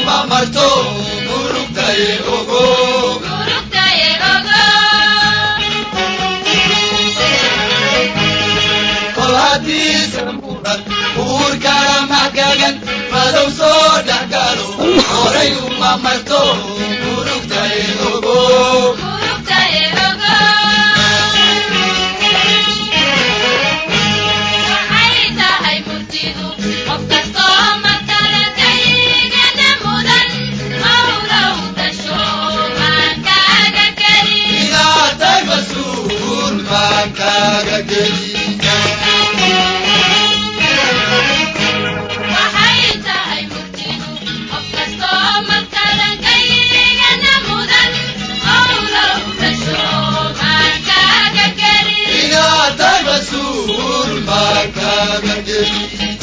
uma marto murugtaye ogo kol hadiisan mudan uurkana magagan madow soo dhexgalo horay uma marto murugtaye ogo inaatay mas-uul baan kaaga geli inaatay mas-uul baan kaaga geli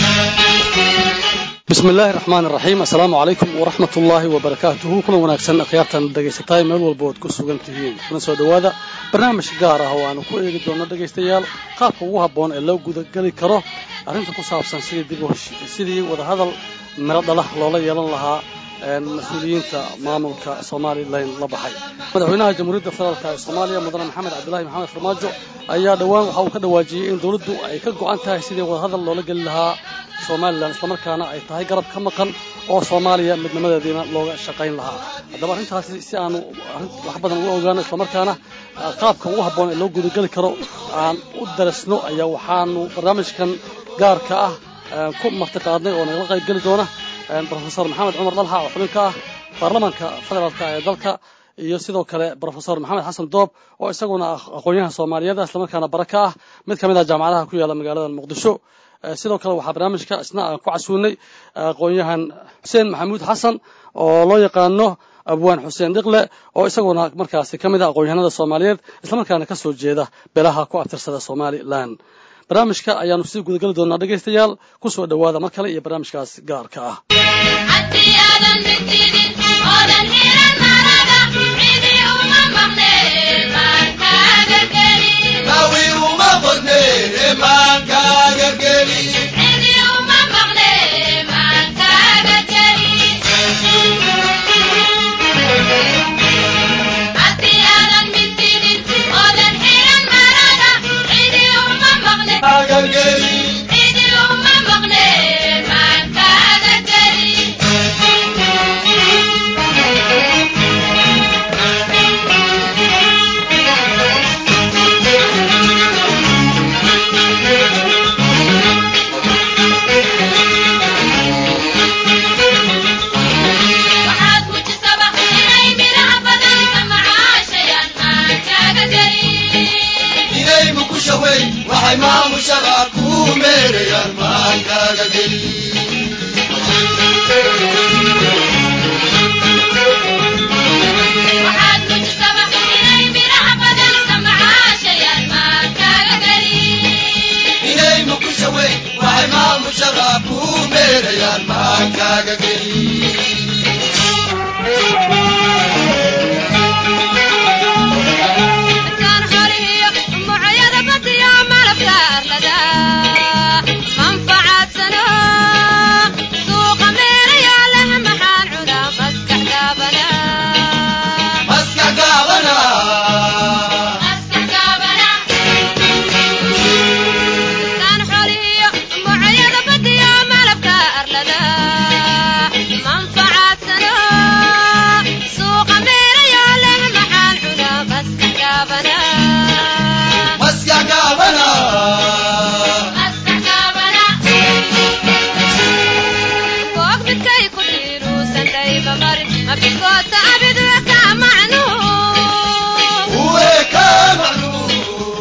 bismi illaahi raxmaan iraxiim assalaamu calaykum waraxmat ullaahi wabarakaatuhu kulan wanaagsan akhyaartan dhegaysataay meel walba ood ku sugan tihiin kuna soo dhowaada barnaamij gaar ah oo aanu ku eegi doonno dhegaystayaal qaabka ugu habboon ee loo gudageli karo arrinta ku saabsan sidii dib u hesh- sidii wadahadal miro dhalah loola yeelan lahaa een, mas-uuliyiinta maamulka somalilan la baxay madaxweynaha jamhuuriyadda federaalk ee soomaaliya mudane maxamed cabdilaahi maxamed farmaajo ayaa dhowaan waxa uu ka dhawaajiyey in dowladdu ay ka go'an tahay sidii wadahadal loola geli lahaa somalilan islamarkaana ay tahay garab ka maqan oo soomaaliya midnimadeediina looga shaqayn lahaa haddaba arrintaasi si aanu arrin wax badan uga ogaano islamarkaana ah, qaabka ugu habboon ee loo gudageli karo aan u darasno ayaa waxaanu barnaamijkan gaarka ah eh, ku martiqaadnay oo nagala qayb geli doona eh, profesor maxamed cumar dalxa oo xubin ka ah baarlamaanka federaalka ee dalka iyo sidoo kale profesor maxamed xasan doob oo isaguna ah aqoon-yahan soomaaliyeed ah islamarkaana bara ka ah mid ka mid ah jaamacadaha ku yaala magaalada muqdisho Eh, sidoo kale waxaa barnaamijka isna aan ku casuunay aqoon-yahan xuseen maxamuud xasan oo loo yaqaano abwaan xuseen dhiqle oo isaguna markaasi ka mid ah aqoon-yahanada soomaaliyeed islamarkaana ka soo jeeda beelaha ku abtirsada somalilan barnaamijka ayaanu sii gudageli doonaa dhegaystayaal ku soo dhowaada mar kale iyo barnaamijkaas gaarka ah nawi uma qodne maan kaaga geli kaaga geli inay mukusha wey waxay maamushaba kuu meerayaan maan kaaga geli inay mukusha wey waxay maamushaba kuu meerayaan maan kaaga geli maska gaabana maska gaabana uwe ka macluum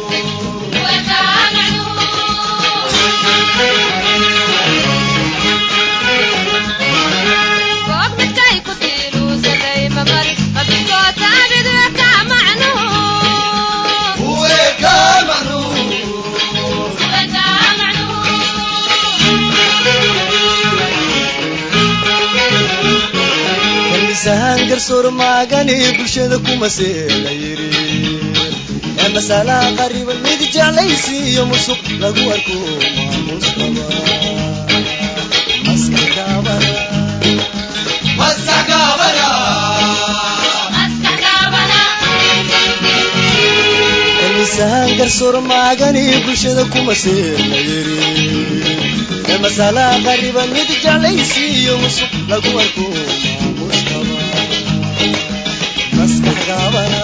uwe ka macluum kalmisahaan garsoor maagani bulshada kuma seela yiri ee masalaha qariban mid jeclaysiiyo musuq lagu arko maamus qaba maskax gaabana misahan garsoor maagani bulshada kuma seela yiri ee masala qariba mid jeclaysiiyo musuq lagu arko maamustaba maskax gaabana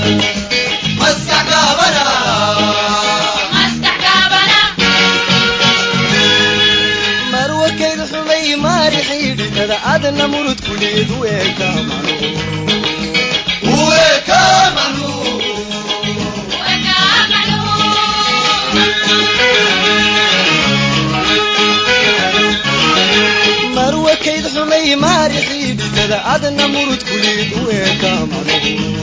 marwakayd xumay maari xidhidhada adna murud kuleed weeka macno marwakayd xumay maari xidhidhada adna murud kuleed weeka macno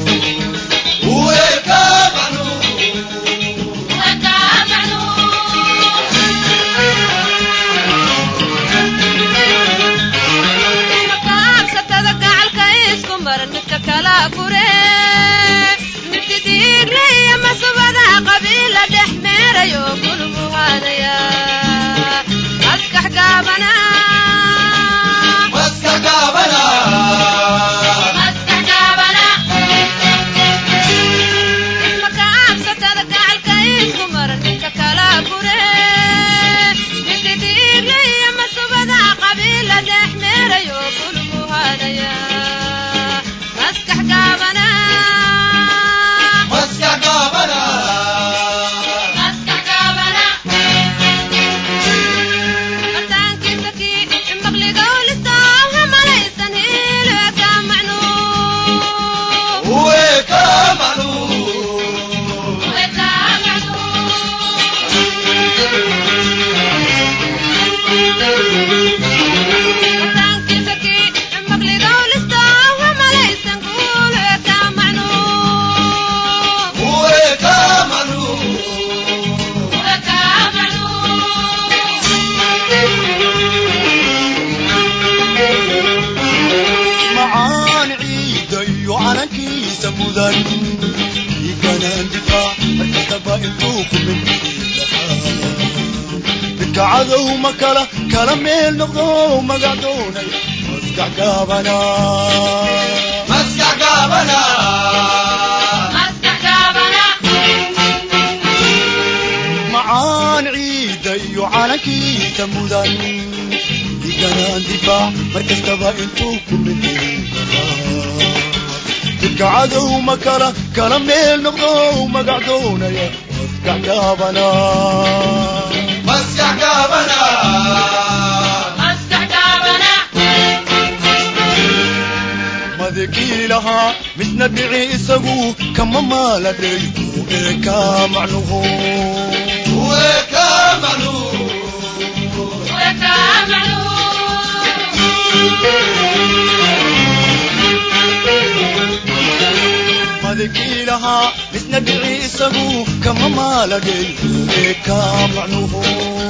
macaan ciida iyo calankiisa mudan dhiiganaan difaac markastaba intuu ku midka cadow ma kala kala meel noqdo magac doonay maskax gaabana macaan ciida iyo calankiisa mudan dhiiganaan difaac markastaba intuu ku midka cadow ma kala kala meel noqdo magac doonaya maskax gaabana madekii lahaa midna dhici isagu kama maaladhay ee ka macnuhu madekii lahaa midna dhici isagu kama maaladhay ee ka macnuhu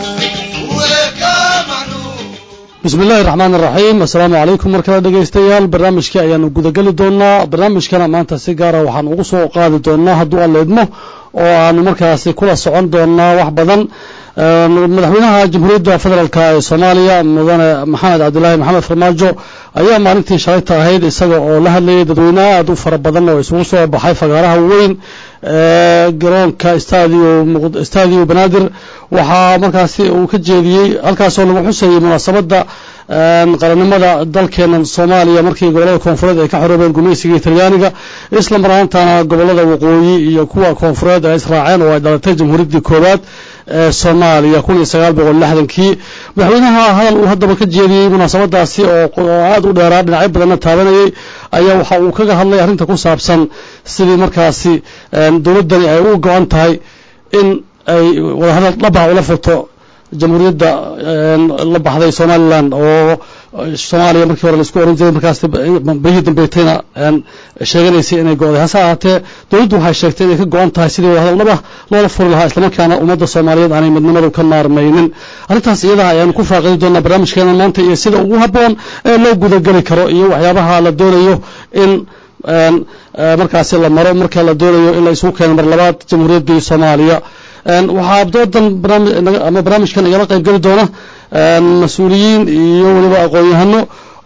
bismi illaahi raxmaan iraxiim assalaamu calaykum mar kale dhegaystayaal barnaamijkii ayaanu gudageli doonaa barnaamijkana maanta si gaara waxaan ugu soo qaadi doonaa hadduu alla idmo oo aanu markaasi kula socon doonaa wax badan madaxweynaha jamhuuriyadda federaalk ee soomaaliya mudane maxamed cabdilaahi maxamed farmaajo ayaa maalintii shalayta ahayd isaga oo la hadlayay dadweyne aad u fara badan oo isugu soo baxay fagaaraha weyn ee garoonka stadio banaadir waxaa markaasi uu ka jeediyey halkaasoo lagu xusayay munaasabadda qarannimada dalkeena soomaaliya markii gobollada koonfureed ay ka xoroobeen gumaysigii talyaaniga isla mar ahaantana gobollada waqooyi iyo kuwa koonfureed ay israaceen oo ay dhalatay jamhuuriyaddii koowaad ee soomaaliya kun iyo sagaal boqol lixdankii madaxweynaha hadal uu haddaba ka jeediyey munaasabadaasi oo aad u dheeraa dhinacyo badanna taabanayay ayaa waxa uu kaga hadlay arrinta ku saabsan sidii markaasi dowladdani ay u go-an tahay in ay wadahadal dhabah ula furto jamhuuriyadda la baxday somalilan oo soomaaliya markii hore laisku oran jiray markaas berihii dambeetayna sheeganaysay inay go-day hase ahaatee dowladdu waxay sheegtay inay ka go-an tahay sidii wadahadal dhabah loola furi lahaa islamarkaana ummadda soomaaliyeed aanay midnimadu ka maarmaynin arrintaas iyadaha ayaanu ku faaqidi doonaa barnaamijkeena maanta iyo sida ugu habboon ee loo gudageli karo iyo waxyaabaha la doonayo in markaasi la maro marka la doonayo in la isugu keeno mar labaad jamhuuriyaddii soomaaliya waxaa doodan ama barnaamijkan igala qayb geli doona mas-uuliyiin iyo weliba aqoon-yahano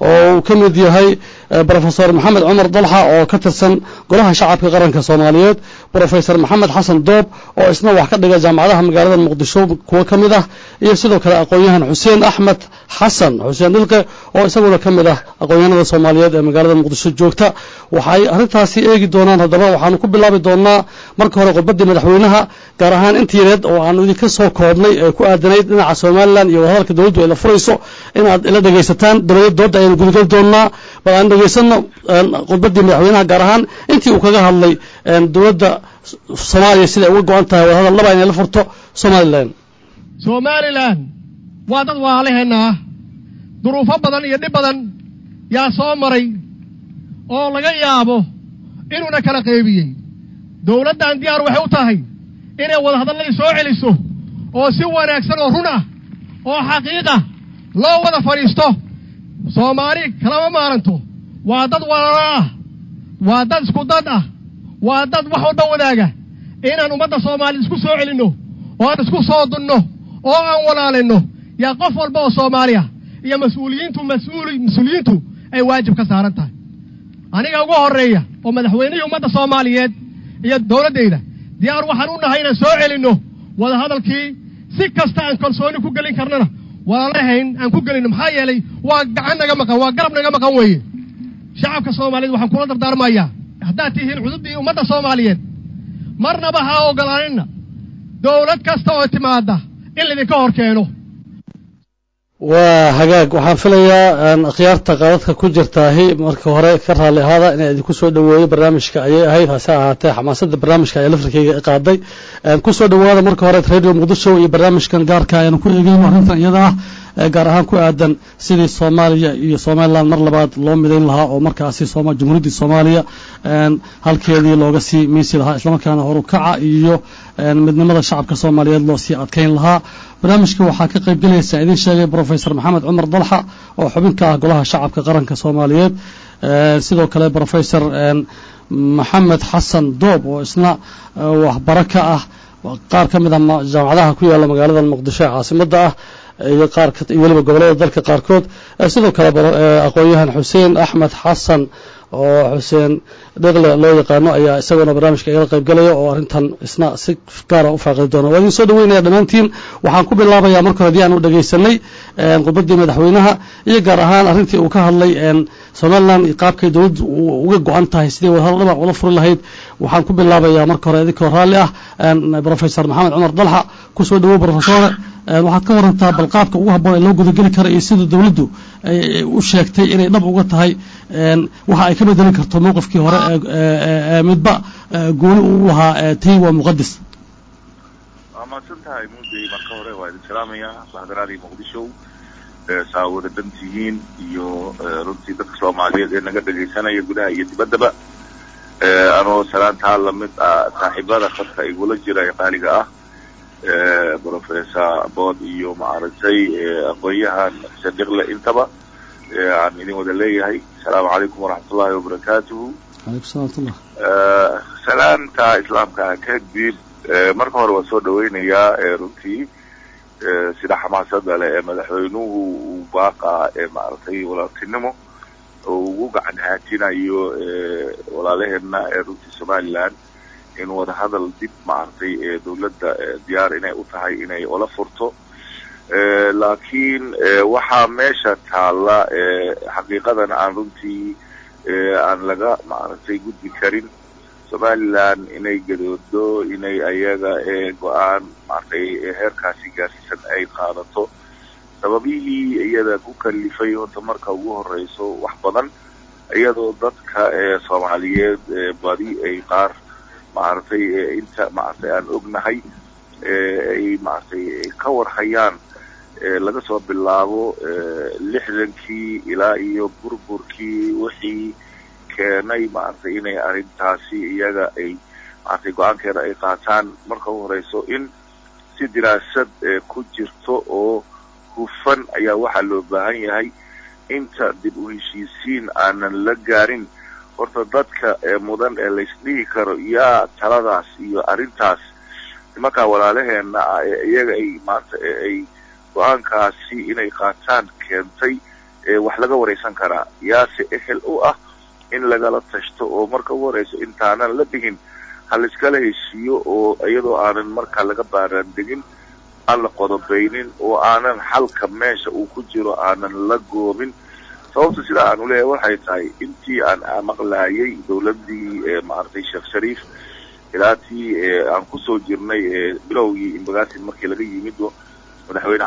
oo uu ka mid yahay brofesor maxamed cumar dalxa oo ka tirsan golaha shacabka qaranka soomaaliyeed brofesor maxamed xasan doob oo isna wax ka dhiga jaamacadaha magaalada muqdisho kuwo ka mid ah iyo sidoo kale aqoon-yahan xuseen axmed xasan xuseen dhilqe oo isaguna ka mid ah aqoon-yahanada soomaaliyeed ee magaalada muqdisho joogta waxay arrintaasi eegi doonaan haddaba waxaanu ku bilaabi doonaa marka hore khudbaddii madaxweynaha gaar ahaan intiineed oo aanu idinka soo koobnay ee ku aadanayd dhinaca somalilan iyo wadahadalka dowladdu ay la furayso inaad ila dhegaysataan dabadeed doodda ayanu gudagal doonaa bal aan dhegaysano khudbaddii madaxweynaha gaar ahaan intii uu kaga hadlay dowladda soomaaliya siday uga go-an tahay wadahadal laba inay la furto somalilan somalilan waa dad waalaheenna ah duruufo badan iyo dhib badan yaa soo maray oo laga yaabo inuuna kala qaybiyey dowladdan diyaar waxay u tahay inay wadahadalladii soo celiso oo si wanaagsan oo run ah oo xaqiiqa loo wada fadhiisto soomaali kalama maaranto waa dad walaalo ah waa dad isku dad ah waa dad wax walba wadaaga inaan ummadda soomaaliyed isku soo celinno oo aan isku soo dunno oo aan walaalinno yaa qof walba oo soomaali ah iyo mas-uuliyiintu mas-uuli mas-uuliyiintu ay waajib ka saaran tahay aniga ugu horreeya oo madaxweynihii ummadda soomaaliyeed iyo dowladdayda diyaar waxaan u nahay inaan soo celinno wadahadalkii si kasta aan kalsooni ku gelin karnana walaalahayn aan ku gelinno maxaa yeelay waa gacan naga maqan waa garab naga maqan weeye shacabka soomaaliyeed waxaan kula dardaarmayaa haddaad tihiin xuduuddii ummadda soomaaliyeed marnaba ha ogolaaninna dowlad kasta oo timaadda in laydinka hor keeno waa hagaag waxaan filayaa akhyaarta qaadadka ku jirtaahi marka hore ka raalli ahaada inaan idinku soo dhoweeyo barnaamijka ayay ahayd hase ahaatee xamaasadda barnaamijka ayaa laftarkeyga qaaday ku soo dhowaada marka hore radio muqdisho iyo barnaamijkan gaarka ayanu ku eegeyno arrintan iyada ah gaar ahaan ku aadan sidii soomaaliya iyo somalilan mar labaad loo midayn lahaa oo markaasi jamhuuriyaddii soomaaliya halkeedii looga sii miisi lahaa islamarkaana horukaca iyo midnimada shacabka soomaaliyeed loo sii adkayn lahaa barnaamijka waxaa ka qayb gelaysa idiin sheegay brofesor maxamed cumar dalxa oo xubin ka ah golaha shacabka qaranka soomaaliyeed sidoo kale brofesor maxamed xasan doob oo isna waxbaro ka ah qaar ka mid ah jaamacadaha ku yaalla magaalada muqdisho ee caasimadda ah iyo qaar iyo weliba gobollada dalka qaarkood sidoo kale aqoon-yahan xuseen axmed xasan oo xuseen dheqle loo yaqaano ayaa isaguna barnaamijka igala qayb galaya oo arrintan isna si gaara u faaqidi doona waa idin soo dhaweynaya dhammaantiin waxaan ku bilaabayaa marka hore hadii aan u dhegaysanay khudbaddii madaxweynaha iyo gaar ahaan arrintii uu ka hadlay somalilan qaabkay dowladdu uga go-an tahay sidii wadahadal dhabac ula furi lahayd waxaan ku bilaabayaa marka hore idinkoo raalli ah brofesor maxamed cumar dalxa ku soo dhawow brofesore waxaad ka warantaa bal qaabka ugu habboon ee loo gudageli kara iyo sida dowladdu u sheegtay inay dhab uga tahay waxa ay ka bedelin karto mowqifkii hore ee midba gooni uu lahaa tii waa muqadis waa mahadsan tahay muudey marka hore waa idin salaamayaa bahadaraadii muqdisho saa wada dhan tihiin iyo runtii dadka soomaaliyeed ee naga dhegaysanaya gudaha iyo dibaddaba anoo salaantaa lamid ah saaxiibada khadka igula jira ee qaaliga ah brofessor bood iyo maaragtay aqoon-yahan sadiqle intaba aan idin wada leeyahay asalaamu calaykum waraxmatullahi wabarakaatuhu alaykum salamatullah salaanta islaamka kadib marka hore waan soo dhaweynayaa runtii sida xamaasada leh ee madaxweynuhu uu baaqa ee maaragtay walaaltinimo oo ugu gacan haatinayo walaalaheena ee runtii somaliland in wadahadal dib maaragtay ee dawladda diyaar inay u tahay inay ola furto laakiin waxaa meesha taalla xaqiiqadan aan runtii aan laga maaragtay gudbi karin somaliland inay gadoodo inay ayaga go-aan maaragtay heerkaasi gaarsiisan ay qaadato sababihii iyada ku kalifay horta marka ugu horeyso wax badan iyadoo dadka soomaaliyeed badi ay qaar maaragtay inta maaragtay aan ognahay ay maaragtay ka warhayaan laga soo bilaabo lixdankii ilaa iyo burburkii wixii keenay maaragtay inay arrintaasi iyaga ay maaragtay go-aankeeda ay qaataan marka u horeyso in si diraasad ku jirto oo hufan ayaa waxaa loo baahan yahay inta dib u heshiisiin aanan la gaarin horta dadka mudan ee laysdhihi karo yaa taladaas iyo arrintaas nimankaa walaalaheena ah ee iyaga ay maanta ay go-aankaasi inay qaataan keentay wax laga waraysan karaa yaase ehel u ah in lagala tashto oo marka ugu horeyso intaanan la dhigin ha laiskala heshiiyo oo iyadoo aanan markaa laga baaraan degin aan la qodobaynin oo aanan xalka meesha uu ku jiro aanan la goobin sababta sidaa aan uleeyahay waxay tahay intii aan maqlaayay dawladdii maaragtay sheekh shariif ilaa tii aan kusoo jirnay bilowgii imbagaasin markii laga yimido madaxweyne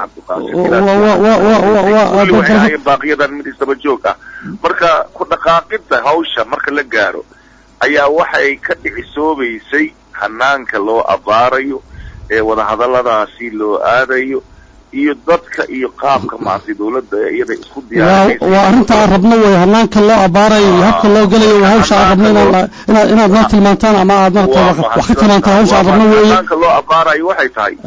cabdiqaasim waxay ahaayeen baaqiyadan mid isdaba joog ah marka ku dhaqaaqida hawsha marka la gaaro ayaa waxay ka dhicisoobaysay hanaanka loo abaarayo ee wadahadalladaasi loo aadayo iyo dadka iyo qaabka maaragtay dawladda iyada isku diyaarinaysa waa arrinta aan rabno way hanaanka loo abaarayo iyo habka loo gelayo waa hawsha aan rabno inaad inaad noo tilmaantaan ama aad marata wax ka tilmaantaan hawsha aan rabno weeye hanaanka loo abaarayo waxay tahay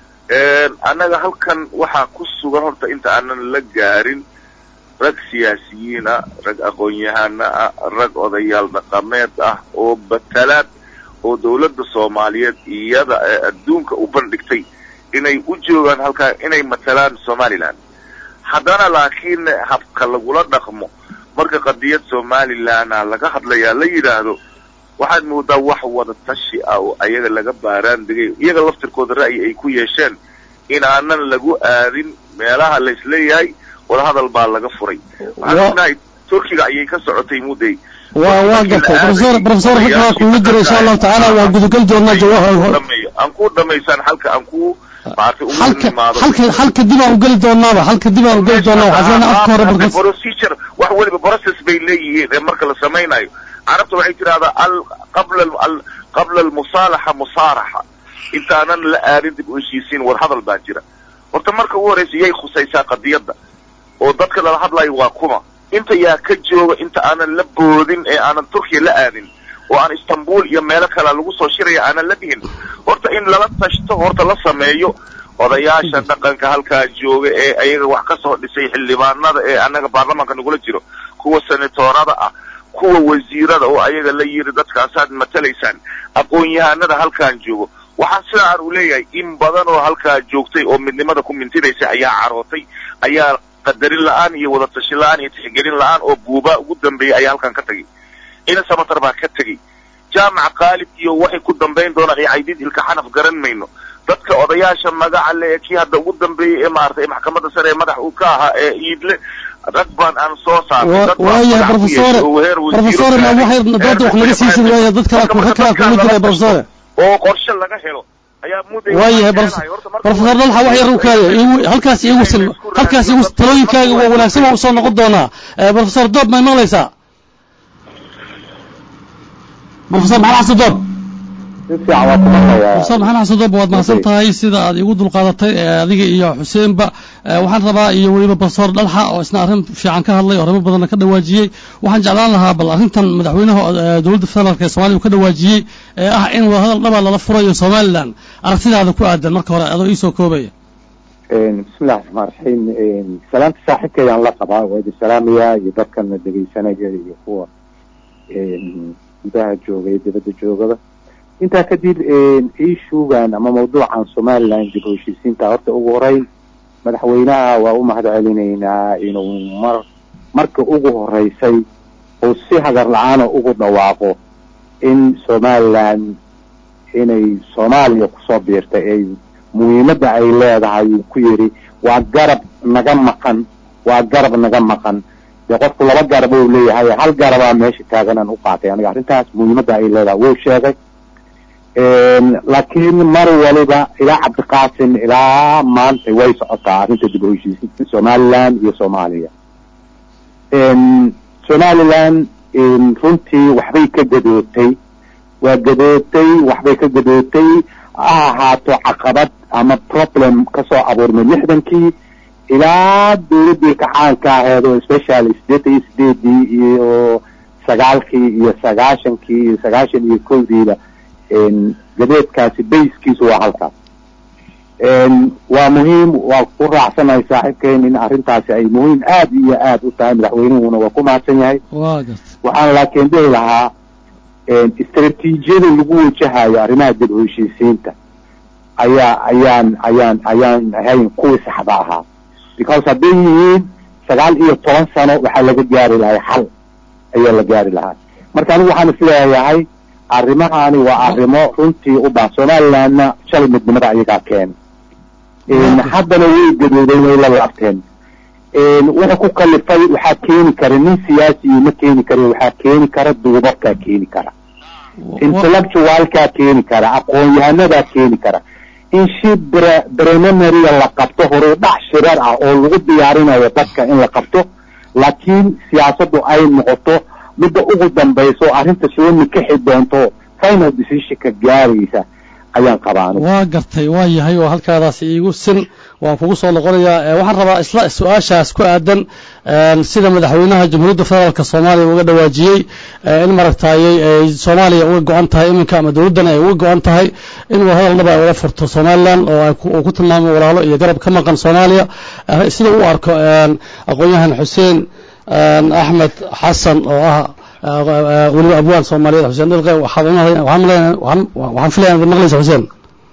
annaga halkan waxaa ku sugan horta inta aanan la gaarin rag siyaasiyiin ah rag aqoon-yahana ah rag odayaal dhaqameed ah oo batalaad oo dawladda soomaaliyeed iyada ee adduunka u bandhigtay inay u joogaan halkaa inay matalaan somaliland haddana laakiin habka lagula dhaqmo marka qadiyad somalilanda laga hadlayaa la yidhaahdo waxaad moodaa wax wada tashi ah oo ayaga laga baaraan degay iyaga laftirkooda ra'yi ay ku yeesheen in aanan lagu aadin meelaha laisleeyahay wadahadal baa laga furay waxaan ognahay turkiga ayay ka socotay mudday waa waa gartay professor professor halkaa kuugu jira insha allahu tacaala waa gudagal doonaa jawaab aan ku dhamaysaan halka aan ku maartay ugu halka nimaado halka halka dib aan ugeli doonaaba halka dib aan ugeli doonaa waxaa filan afka hore barkas procedure wax weliba process bay leeyihiin ee marka la samaynayo carabta waxay tidhahdaa al qabla al qabla almusaalaxa musaaraxa intaanan la aadin dib u heshiisiin wadahadal baa jira horta marka ugu horeysa yay khusaysaa qadiyadda oo dadka lala hadlayo waa kuma inta yaa ka jooga inta aanan la boodin ee aanan turkiya la aadin oo aan istanbul iyo meelo kale lagu soo shiraya aanan la dhihin horta in lala tashto horta la sameeyo odayaasha dhaqanka halkaa jooga ee ayaga wax ka soo dhisay xildhibaanada ee annaga baarlamaanka nagula jiro kuwa senatorada ah kuwa wasiirada oo ayaga la yiri dadkaasaad matalaysaan aqoon-yahanada halkaan joogo waxaa sidaa aan u leeyahay in badan oo halkaa joogtay oo midnimada ku mintidaysa ayaa carootay ayaa qadarin la-aan iyo wada tashi la-aan iyo tixgelin la-aan oo buubaa ugu dambeeyay ayaa halkan ka tegay ina samatar baa ka tegey jaamaca qaalib iyo waxay ku dambayn doonaan iyo caydiid ilka xanaf garan mayno dadka odayaasha magaca le ee kii hadda ugu dambeeyey ee maaragtay maxkamadda sare ee madax uu ka ahaa ee iidle rag baan aan soo saarnay dad baan waayahay magac ku professore yeeshay oo heer wasiiro professore ma gaaray, waxay dooda heer wax naga siisin madaxweyne. waaya dad kala Marka ku kala marka kugu jira dadka professore oo qorshe laga helo ayaa mudday waayahay waxaan jeclahay. Horta marka professor dalxa wax yar u kaaya iigu halkaas iigu sil halkaas iigu talooyinkaaga waa wanaagsan waa usoo noqon doonaa Eh, professor doob may maqlaysaa professor maxamed xasan doob si fiican waa ku maqlayaa professor maxamed xasan doob waad mahadsan tahay sida aad igu dulqaadatay eh, adiga iyo xuseenba Eh, waxaan rabaa iyo weliba professor dhalxa oo isna arrin fiican ka hadlay oo arrimo badanna ka dhawaajiyey waxaan jeclaan lahaa bal arrintan madaxweynaha eh, dowladda federaalk ee soomaaliya uu ka dhawaajiyey ee ah in wadahadal dhaba lala furayo somaliland aragtidaada ku aadan marka hore adoo iisoo koobaya bismillahi raxmaan raxiim salaamta saaxiibkeedaan la qabaa waa idin salaamayaa iyo dadkana dhegaysanaya iyo kuwa gudaha jooga iyo dibadda joogaba intaa kadib ishugan ama mawduucan somaliland dib u heshiisiinta horta ugu horeyn madaxweynaha waa u mahad celinaynaa inuu mar marka ugu horeysay uu si hagar la-aana ugu dhawaaqo in somaliland inay soomaaliya kusoo biirtay ay muhiimadda ay leedahay uu ku yidhi waa garab naga maqan waa garab naga maqan dee qofku laba garab uu leeyahay hal garabaa meesha taaganaan u qaatay aniga arrintaas muhiimadda ay leedahay wuu sheegay laakiin mar waliba ilaa cabdiqaasim ilaa maanta way socotaa arrinta dib u heshiisiinta somaliland iyo soomaaliya somaliland runtii waxbay ka gadootay waa gadootay waxbay ka gadootay ha ahaato caqabad ama problem kasoo abuurmay lixdankii ilaa dawladdii kacaanka aheed oo special sideetan iyo sideedii iyo sagaalkii iyo sagaashankii iyo sagaashan iyo kowdiiba gadeedkaasi bayskiisu waa halkaas waa muhiim waa ku raacsanahay saaxiibkeen in arrintaasi ay muhiim aad iyo aad u tahay madaxweynuhuna waa ku mahadsan yahay waa garta waxaan laakiin dhihi lahaa istaraatiijiyada lagu wajahayo arrimaha dib u heshiisiinta ayaa ayaan ayaan ayaan ahayn kuwii saxda ahaa because hadday yihiin sagaal iyo toban sano waxaa laga gaari lahay xal ayaa la gaari lahaa marka anigu waxaan isleeyahay arrimahani waa arrimo runtii u baahan somalilandna shalay midnimada ayagaa keenay haddana way gadooday way la laabteen wuxuu ku kalifay waxaa keeni kara nin siyaasiyi ma keeni kara waxaa keeni kara duubabkaa keeni kara intellectualkaa keeni kara aqoon-yahanadaa keeni kara in shi brenemarya la qabto horey dhac shirar ah oo lagu diyaarinayo dadka in la qabto laakiin siyaasaddu ay noqoto midda ugu dambayso arrinta soo nikixi doonto final decisionka gaaraysa ayaan qabaan waa gartay waa yahay oo halkaadaas iigu sin waan kugu soo noqonayaa waxaan rabaa isla su-aashaas ku aadan sida madaxweynaha jamhuuriyadda federaalka soomaaliya uga dhawaajiyey in maragtaayey ay soomaaliya uga go-an tahay iminka ama dowladdan ay uga go-an tahay in hadal dhaba ay ula furto somalilan oo uu ku tilmaamay walaalo iyo garab ka maqan soomaaliya sida u arko aqoon-yahan xuseen axmed xasan oo ah weliba abwaan soomaaliyeed xuseen dhilqe waxaan filaya inaad maqlaysa xuseen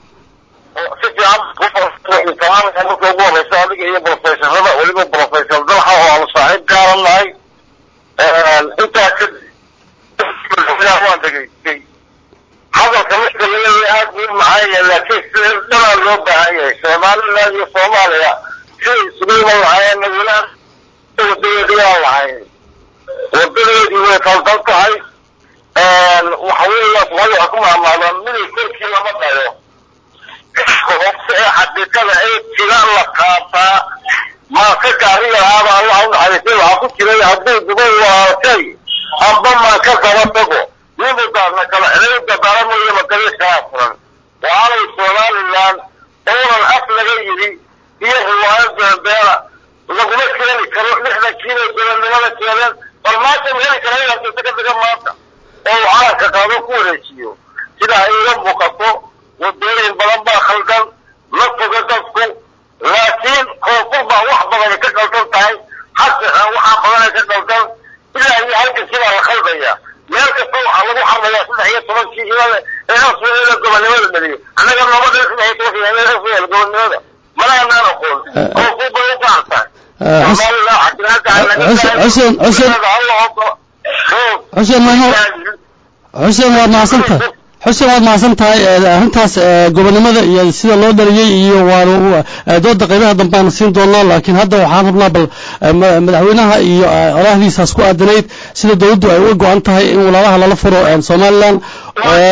si fiican marka ugu horeysa adiga iyo professorada weliba professor dalxa oo aanu saaxiib gaaran nahay intaa kadib waan dhegaystay hadalka midka laleeyahay aad buu macaan yahay laakiin sida dhanaa loo baahan yahay somaliland iyo soomaaliya siday isugu iman lahaayeen nagulaan wadadeedii aan lahayn wadadeedii way qaldan tahay waxa weeya soomaalida waxaa ku maamaadaan miday korkii lama dhayo hoose ee xaqiiqada ee jira la qaataa maanka gaariga ahaaba allah u naxariistay waxaa ku jiray hadduu duba waatay amba maanka daba tago nimu daarna kala xidayda daramayo makali kala furan waalay somaliland oonan af laga yidhi iyo riwaayad beerbeera laguma keeni karo lixdan kiilo gobonnimada keeneen bal maanta ma heli kara inaad ka daga maanta oo uu calanka qaado ku wareejiyo sida ay iga muuqato wadooyin badan baa khaldan la foga dadku laakiin koonfur baa wax badan ka qaldan tahay xaqiqa waxaa badanay ka qaldan ilaa iyo halka sidaa la khaldaya meel kasta waxaa lagu xarmayaa saddex iyo tobankii ilaa ee asweela gobonnimada dhaliyo annaga nooma dhalin saddex iyo tobankii ilaa asweela gobonnimada mana anaan aqoon koonfur bay u baahan tahay xuseen xuseen xuseen mahmo xuseen waad mahadsantahay xuseen waad mahadsan tahay arrintaas gobonnimada iyo sida loo dhaliyey iyo waa dooda qaybaha dambe aan siin doonaa laakiin hadda waxaan rabnaa bal madaxweynaha iyo olahdiisaas ku aadanayd sida dowladdu ay uga go-an tahay in walaalaha lala furo somaliland oo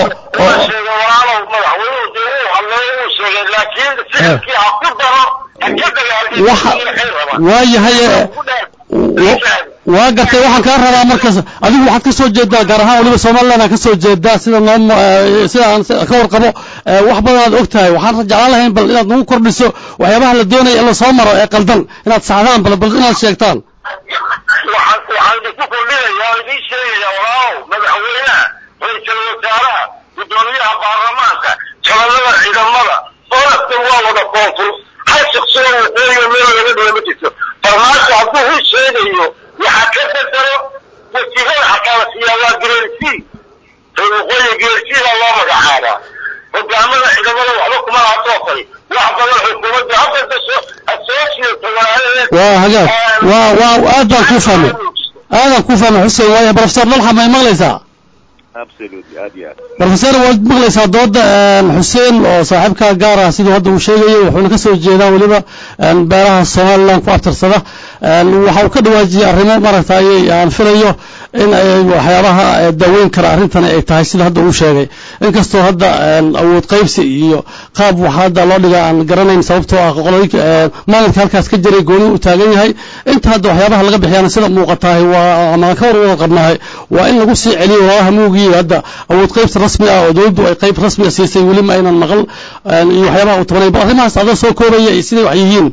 waa yahay waa gartay waxaan kaa rabaa markaas adigu waxaad ka soo jeedaa gaar ahaan waliba somaliland aan ka soo jeedaa sida noo sida aan ka warqabo wax badan aad og tahay waxaan jeclaan lahayn bal inaad nagu kordhiso waxyaabaha la doonaya in la soo maro ee qaldan inaad saxdaan bal bal inaad sheegtaan waxaan waxaan idinku kordhinayaa oo idiin sheegayaa walaahow madaxweynaha ra-iisul wasaaraha guddoomiyaha baarlamaanka jabanada ciidamada olaftan waa wada koonfur hal shaksiyo waqooyiga meel laga dhiga ma jirto farmaajo hadduu hu sheegayo waxaa ka bedelo wasiirada xataa la siiyaa waa geersi waqooyiga geersidaa loo magacaabaa hogaamada ciidamada waxba kuma laha toofay wax badan xukuumadda hadda dasho associate waa hagaag waa waa aad baan kuu fahmay aadaan kuu fahmay xuseen waaya professor dalxa may maqlaysaa professor waad maqlaysaa dooda xuseen oo saaxiibka gaar ah siduu hadda uu sheegayay wuxuuna ka soo jeedaa weliba beeraha somaliland ku abtirsada waxa uu ka dhawaajiyey arrimo maaragtay aan filayo in ay waxyaabaha daaweyn kara arrintani ay tahay sida hadda uu sheegay inkastoo hadda awood qaybsi iyo qaab waxa hadda loo dhiga aan garanayn sababtoo ah qolooyinka maamulka halkaas ka jiray gooni uu taagan yahay inta hadda waxyaabaha laga bixiyana sida muuqatahay waa ama ka war wada qabnahay waa in lagu sii celiyo walaalaha muugii hadda awood qaybsi rasmi ah oo dowladdu ay qayb rasmi ah siisay weli ma aynan maqal iyo waxyaabaha uu tabanay bal arrimahaas adoo soo koobaya iyo siday wax yihiin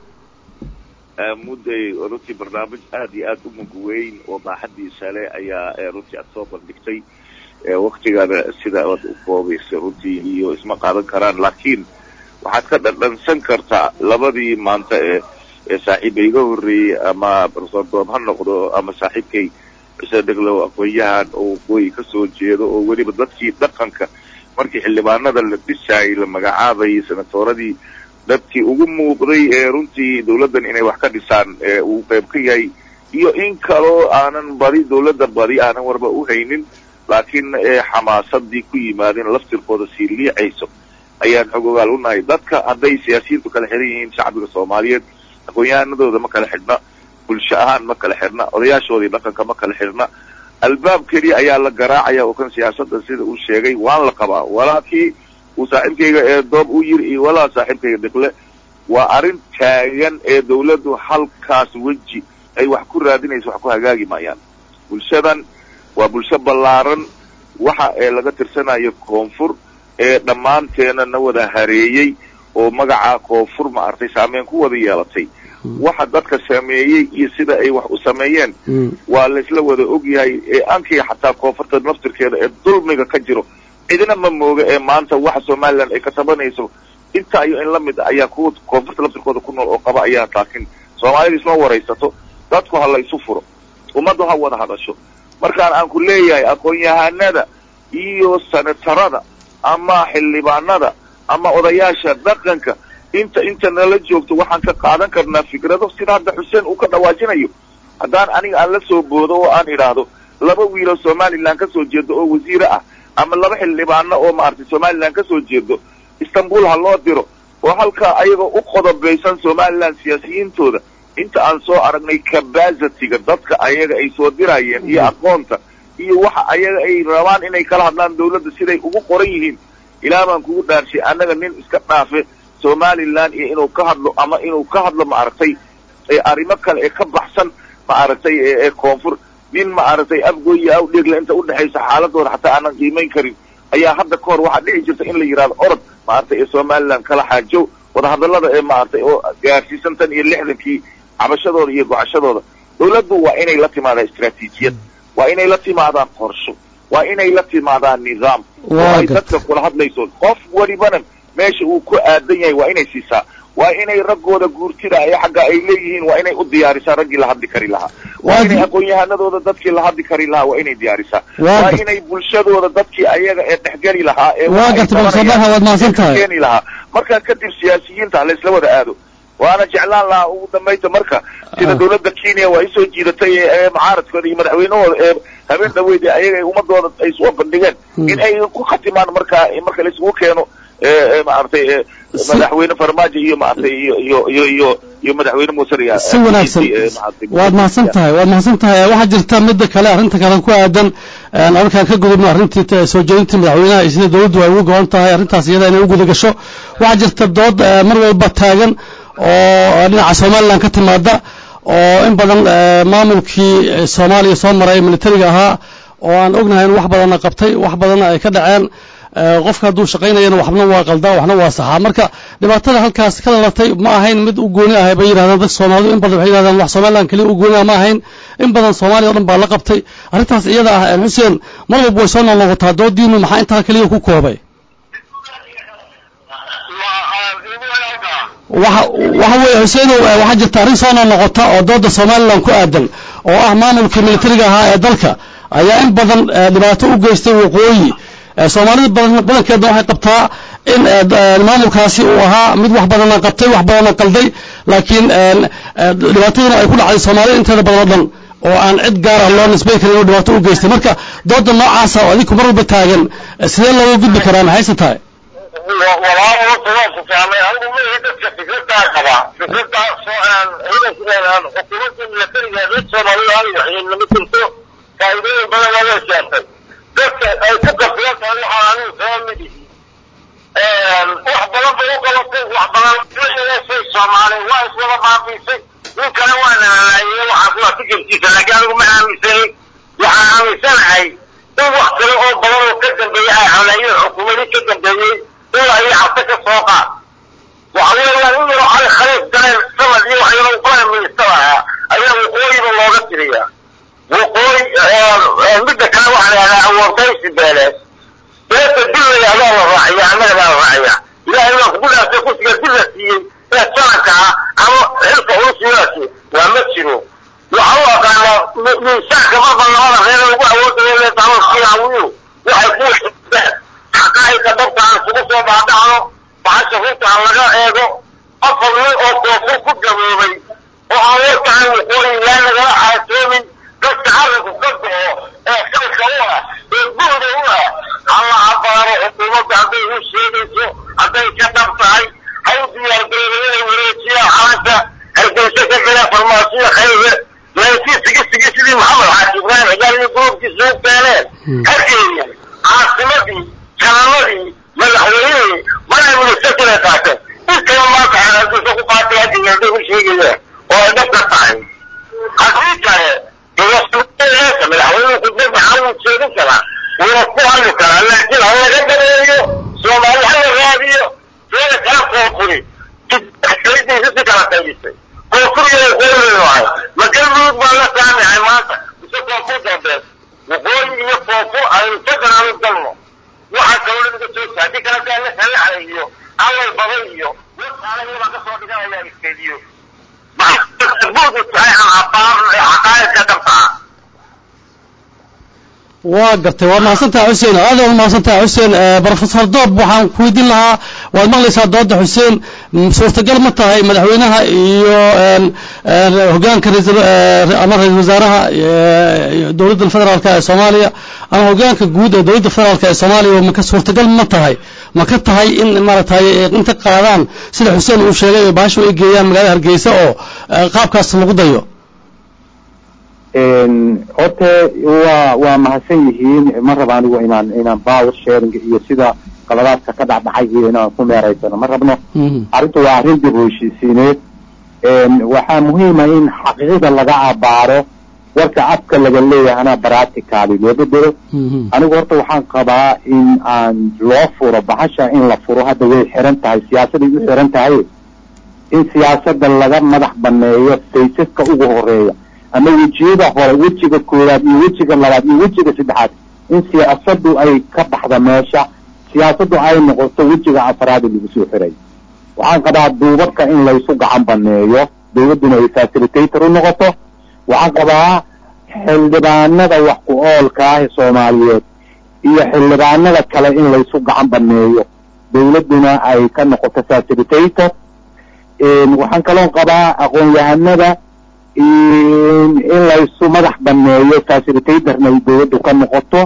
mudday runtii barnaamij aad iyo aad u mug weyn oo baaxadiisa leh ayaa runtii aad soo bandhigtay waktigana sida aad u koobaysa runtii iyo isma qaadan karaan laakiin waxaad ka dhandhansan kartaa labadii maanta ee ee saaxiiba iga horreeyey ama profesor doob ha noqdo ama saaxiibkay xuseen dheglow aqoon-yahan oo waqooyi ka soo jeedo oo weliba dadkii dhaqanka markii xildhibaanada la dhisaayay la magacaabayay senatooradii dadkii ugu muuqday ee runtii dawladdan inay wax ka dhisaan ee uu qayb ka yahay iyo in kaloo aanan badi dawladda badi aanan warba u haynin laakiin xamaasadii ku yimaadeen laftirkooda sii liicayso ayaan xog ogaal unahay dadka hadday siyaasiyiintu kala xiran yihiin shacbiga soomaaliyeed aqoon-yahanadooda ma kala xidhna bulsho ahaan ma kala xidhna odayaashoodii dhaqanka ma kala xidhna albaab keliya ayaa la garaacaya oo kan siyaasadda sida uu sheegay waan la qabaa walaakii uu saaxiibkayga ee doob u yiri iyo walaa saaxiibkayga dhiqle waa arrin taagan ee dawladdu halkaas weji ay wax ku raadinayso wax ku hagaagi maayaan bulshadan waa bulsho ballaaran waxa ee laga tirsanayo koonfur ee dhammaanteena na wada hareeyey oo magacaa koonfur ma artay saameyn ku wada yeelatay waxa dadka sameeyey iyo sida ay wax u sameeyeen waa laysla wada ogyahay ee ankiga xataa koonfurta naftirkeeda ee dulmiga ka jiro cidina ma mooga ee maanta waxa somaliland ay ka tabanayso intaa iyo in la mid ayaa kuwa koonfurta laftirkooda ku nool oo qaba ayaa laakiin soomaalida isma waraysato dadku ha la isu furo ummaddu ha wada hadasho markaan aan ku leeyahay aqoon-yahanada iyo senatarada ama xildhibaanada ama odayaasha dhaqanka inta inta nala joogto waxaan ka qaadan karnaa fikrado sida hadda xuseen uu ka dhawaajinayo haddaan aniga aan la soo boodo oo aan idhaahdo laba wiiloo somaliland ka soo jeedo oo wasiire ah ama laba xildhibaano oo maaragtay somaliland ka soo jeedo istanbul ha loo diro oo halkaa ayagoo u qodobaysan somaliland siyaasiyiintooda inta aan soo aragnay cabacitiga dadka ayaga ay soo dirayeen iyo aqoonta iyo waxa ayaga ay rabaan inay kala hadlaan dawladda siday ugu qoran yihiin ilaa baan kugu dhaarshay annaga nin iska dhaafe somaliland iyo inuu ka hadlo ama inuu ka hadlo maaragtay arrimo kale ee ka baxsan maaragtay ee koonfur nin maaragtay afgoy iyo awdheegla inta udhexaysa xaaladooda xataa aanan qiimayn karin ayaa hadda ka hor waxaa dhici jirta in la yidhahdo orod maaragtay ee somaliland kala xaajow wadahadallada ee maaragtay oo gaarsiisan tan iyo lixdankii cabashadooda iyo gocashadooda dawladdu waa inay la timaadaan istraatiijiyad waa inay la timaadaan qorsho waa inay la timaadaan nidaam oo ay dadka kula hadlayso qof welibana meesha uu ku aadan yahay waa inay siisaa waa inay raggooda guurtida ee xagga ay leeyihiin waa inay u diyaarisaa raggii la hadli kari lahaa waa inay aqoon-yahanadooda dadkii la hadli kari lahaa waa inay diyaarisaa waa inay bulshadooda dadkii ayaga ee dhexgeli lahaa ee waa garta balsabaha waad mahadsan tahay keeni lahaa markaa kadib siyaasiyiinta laysla wada aado waana jeclaan lahaa ugu dambayta marka sida dawladda kenya waa isoo jiidatay ee mucaaradkooda iyo madaxweynahooda ee habeen dhaweyd ee ayaga ummadooda ay soo bandhigeen in ay ku khatimaan markaa marka laisugu keeno maaragtay madaxweyne farmaajo iyo maaragtay iyo iyo iyo iyo iyo madaxweyne muusariya si wanaagsan waad mahadsan tahay waad mahadsan tahay waxaa jirta midda kale arrinta kale ku aadan markaan ka gudubno arrintii soo jeedintii madaxweynaha iyo sida dawladdu ay ugu go'an tahay arrintaas iyada inay u guda gasho waxaa jirta dood mar walba taagan oo dhinaca somaliland ka timaada oo in badan maamulkii soomaaliya soo maray militariga ahaa oo aan ognahay in wax badanna qabtay wax badanna ay ka dhaceen qofka hadduu shaqaynayana waxna waa qaldaa waxna waa saxaa marka dhibaatada halkaas ka dhalatay ma ahayn mid u gooni ahay bay yidhahdaan dadka soomaalidu in badan waxay yidhahdaan wax somaliland keliya u gooni ah ma ahayn in badan soomaaliya o dhan baa la qabtay arrintaas iyada ah xuseen mar walba way soo noqnoqotaa doodiinu maxaa intaa keliya ku koobay waxa waxa weeye xuseenow waxaa jirta arrin soo noqnoqota oo dooda somaliland ku aadan oo ah maamulkii militariga ahaa ee dalka ayaa in badan dhibaato u geystay waqooyi soomaalida badan badankeedna waxay qabtaa in maamulkaasi uu ahaa mid wax badanna qabtay wax badanna qalday laakiin dhibaataduna ay ku dhacday soomaalida inteeda badan oo dhan oo aan cid gaar ah loo nisbay karin inuu dhibaato u geystay marka dooda noocaasa oo adinku mar walba taagan sidee looga gudbi karaa maxayse tahay walaal horta waan ku fahmay anigu ma ihi dadka fikradaa qaba fikradaas oo aan ciidanka xukuumadda milatariga reer soomaalida aan waxyeelnama jirto faa'iidooyin badan waa loo sheegtay dadka ay ku qasban tahay waxaan anigu kama mid ihi wax badan bay u qabatay wax badan wixiisay soomaaliya waa iswada baabiisay nin kale waa nalalaayey waxaas waa fikirkiisa laakiin anigu ma aaminsani waxaan aaminsanahay in wax kale oo badan oo ka dambeeyey ay haleeyeen xukuumadii ka dambeeyey ilaa iyo cabse ka soo qaad waxa weeyaan in yaroo cali khaliif galeen sanad iyo wax yaroo prime minister ahaa ayaa waqooyiba looga tiriyaa waqooyi midda kale waxaa la yidhahdaa awoortaysi beeleed beeta dillay adaa la raaciya annaga baa la raaciya ilaahay baa kugu dhaafay kursiga dilla siiyey ee sanadka ah ama xilka ulusiyaasi waa ma jiro waxa u aqaanaa miisaanka marba labada reer lagu awoodayo leetaawiyu waxay ku xaqaa'iqa dhabta aan isugu soo baadhacno bahasha runta aan laga eego afar nin oo koofur ku gaboobay oo aan warkaan waqooyi yaa nagala xaatoomin dadka carabku ka go'o ee xilka u ah ee guhda u ah alla abaaro xukuumadda hadday u sheegayso hadday ka dhab tahay hay u diyaargarooba inay wareejiyaan calanka hargeysa ka gala farmaasiya khayre laakiin sigi sigi sidii maxamed xaaji ibraahim xijaal iyo gruubkiisa u keeneen hargeeya caasimadii jananadii madaxweynihii madaxministakina qaateen intaba maanta hargeysa ku qaatay hadda hadday u sheegayaan oo ay dhabka tahay haddii kale dowladda madaxweynuhu khudbad maxaa wuu jeedin karaa wuuna ku hadli karaa laakiin ha laga dareeyo soomaali ha la raadiyo seeda kala koonfuri kalidiisa si kala qaybisay koonfuriya waqooyi wahay ma galmudug baa la saamaxay maanta mise koonfur dambeed waqooyi iyo koonfur aynu federal u galno waxaa kaloo naga soo haddii kale daa la salaxay iyo awal baday iyo wasaala iyabaa kasoo dhiganaya iskediyo maxabuudu tahay aan abaar xaqaaiqka dhabtaa waa gartay waa mahadsantaha xuseen aad waa mahadsantaha xuseen brofesor doob waxaan ku weydiin lahaa waad maqlaysaa dooda xuseen suurtagal ma tahay madaxweynaha iyo hogaanka ama ra-isul wasaaraha dowladda federaalka ee soomaaliya ama hogaanka guud ee dowladda federaalka ee soomaaliya maka suurtagal ma tahay ma ka tahay in maaragtay inta qaadaan sida xuseen uu sheegay oo baashu ay geeyaan magaalada hargeysa oo qaabkaas lagu dayo horta waa waa mahadsan yihiin ma raba anigu inaan inaan power sharing iyo sida qaladaadka ka dhacdhacay iyo inaan ku meeraysano ma rabno arrintu waa arrin dib u heshiisiineed waxaa muhiima in xaqiiqda laga abaaro warka afka laga leeyahana practically loo bedelo anigu horta waxaan qabaa in aan loo furo bahasha in la furo hadda way xiran tahay siyaasaday u xiran tahay in siyaasada laga madax baneeyo saysaska ugu horeeya ama wejiyada hore wejiga koowaad iyo wejiga labaad iyo wejiga saddexaad in siyaasadu ay ka baxda meesha siyaasadu ay noqoto wejiga afraad lagu soo xiray waxaan qabaa duubabka in laysu gacan baneeyo dawladduna ay facilitator u noqoto waxaan qabaa xildhibaanada wax ku oolka ah ee soomaaliyeed iyo xildhibaanada kale in laysu gacan baneeyo dawladduna ay ka noqoto facilitator waxaan kaloon qabaa aqoon-yahanada in laysu madax baneeyo facilitatorna ay dawladdu ka noqoto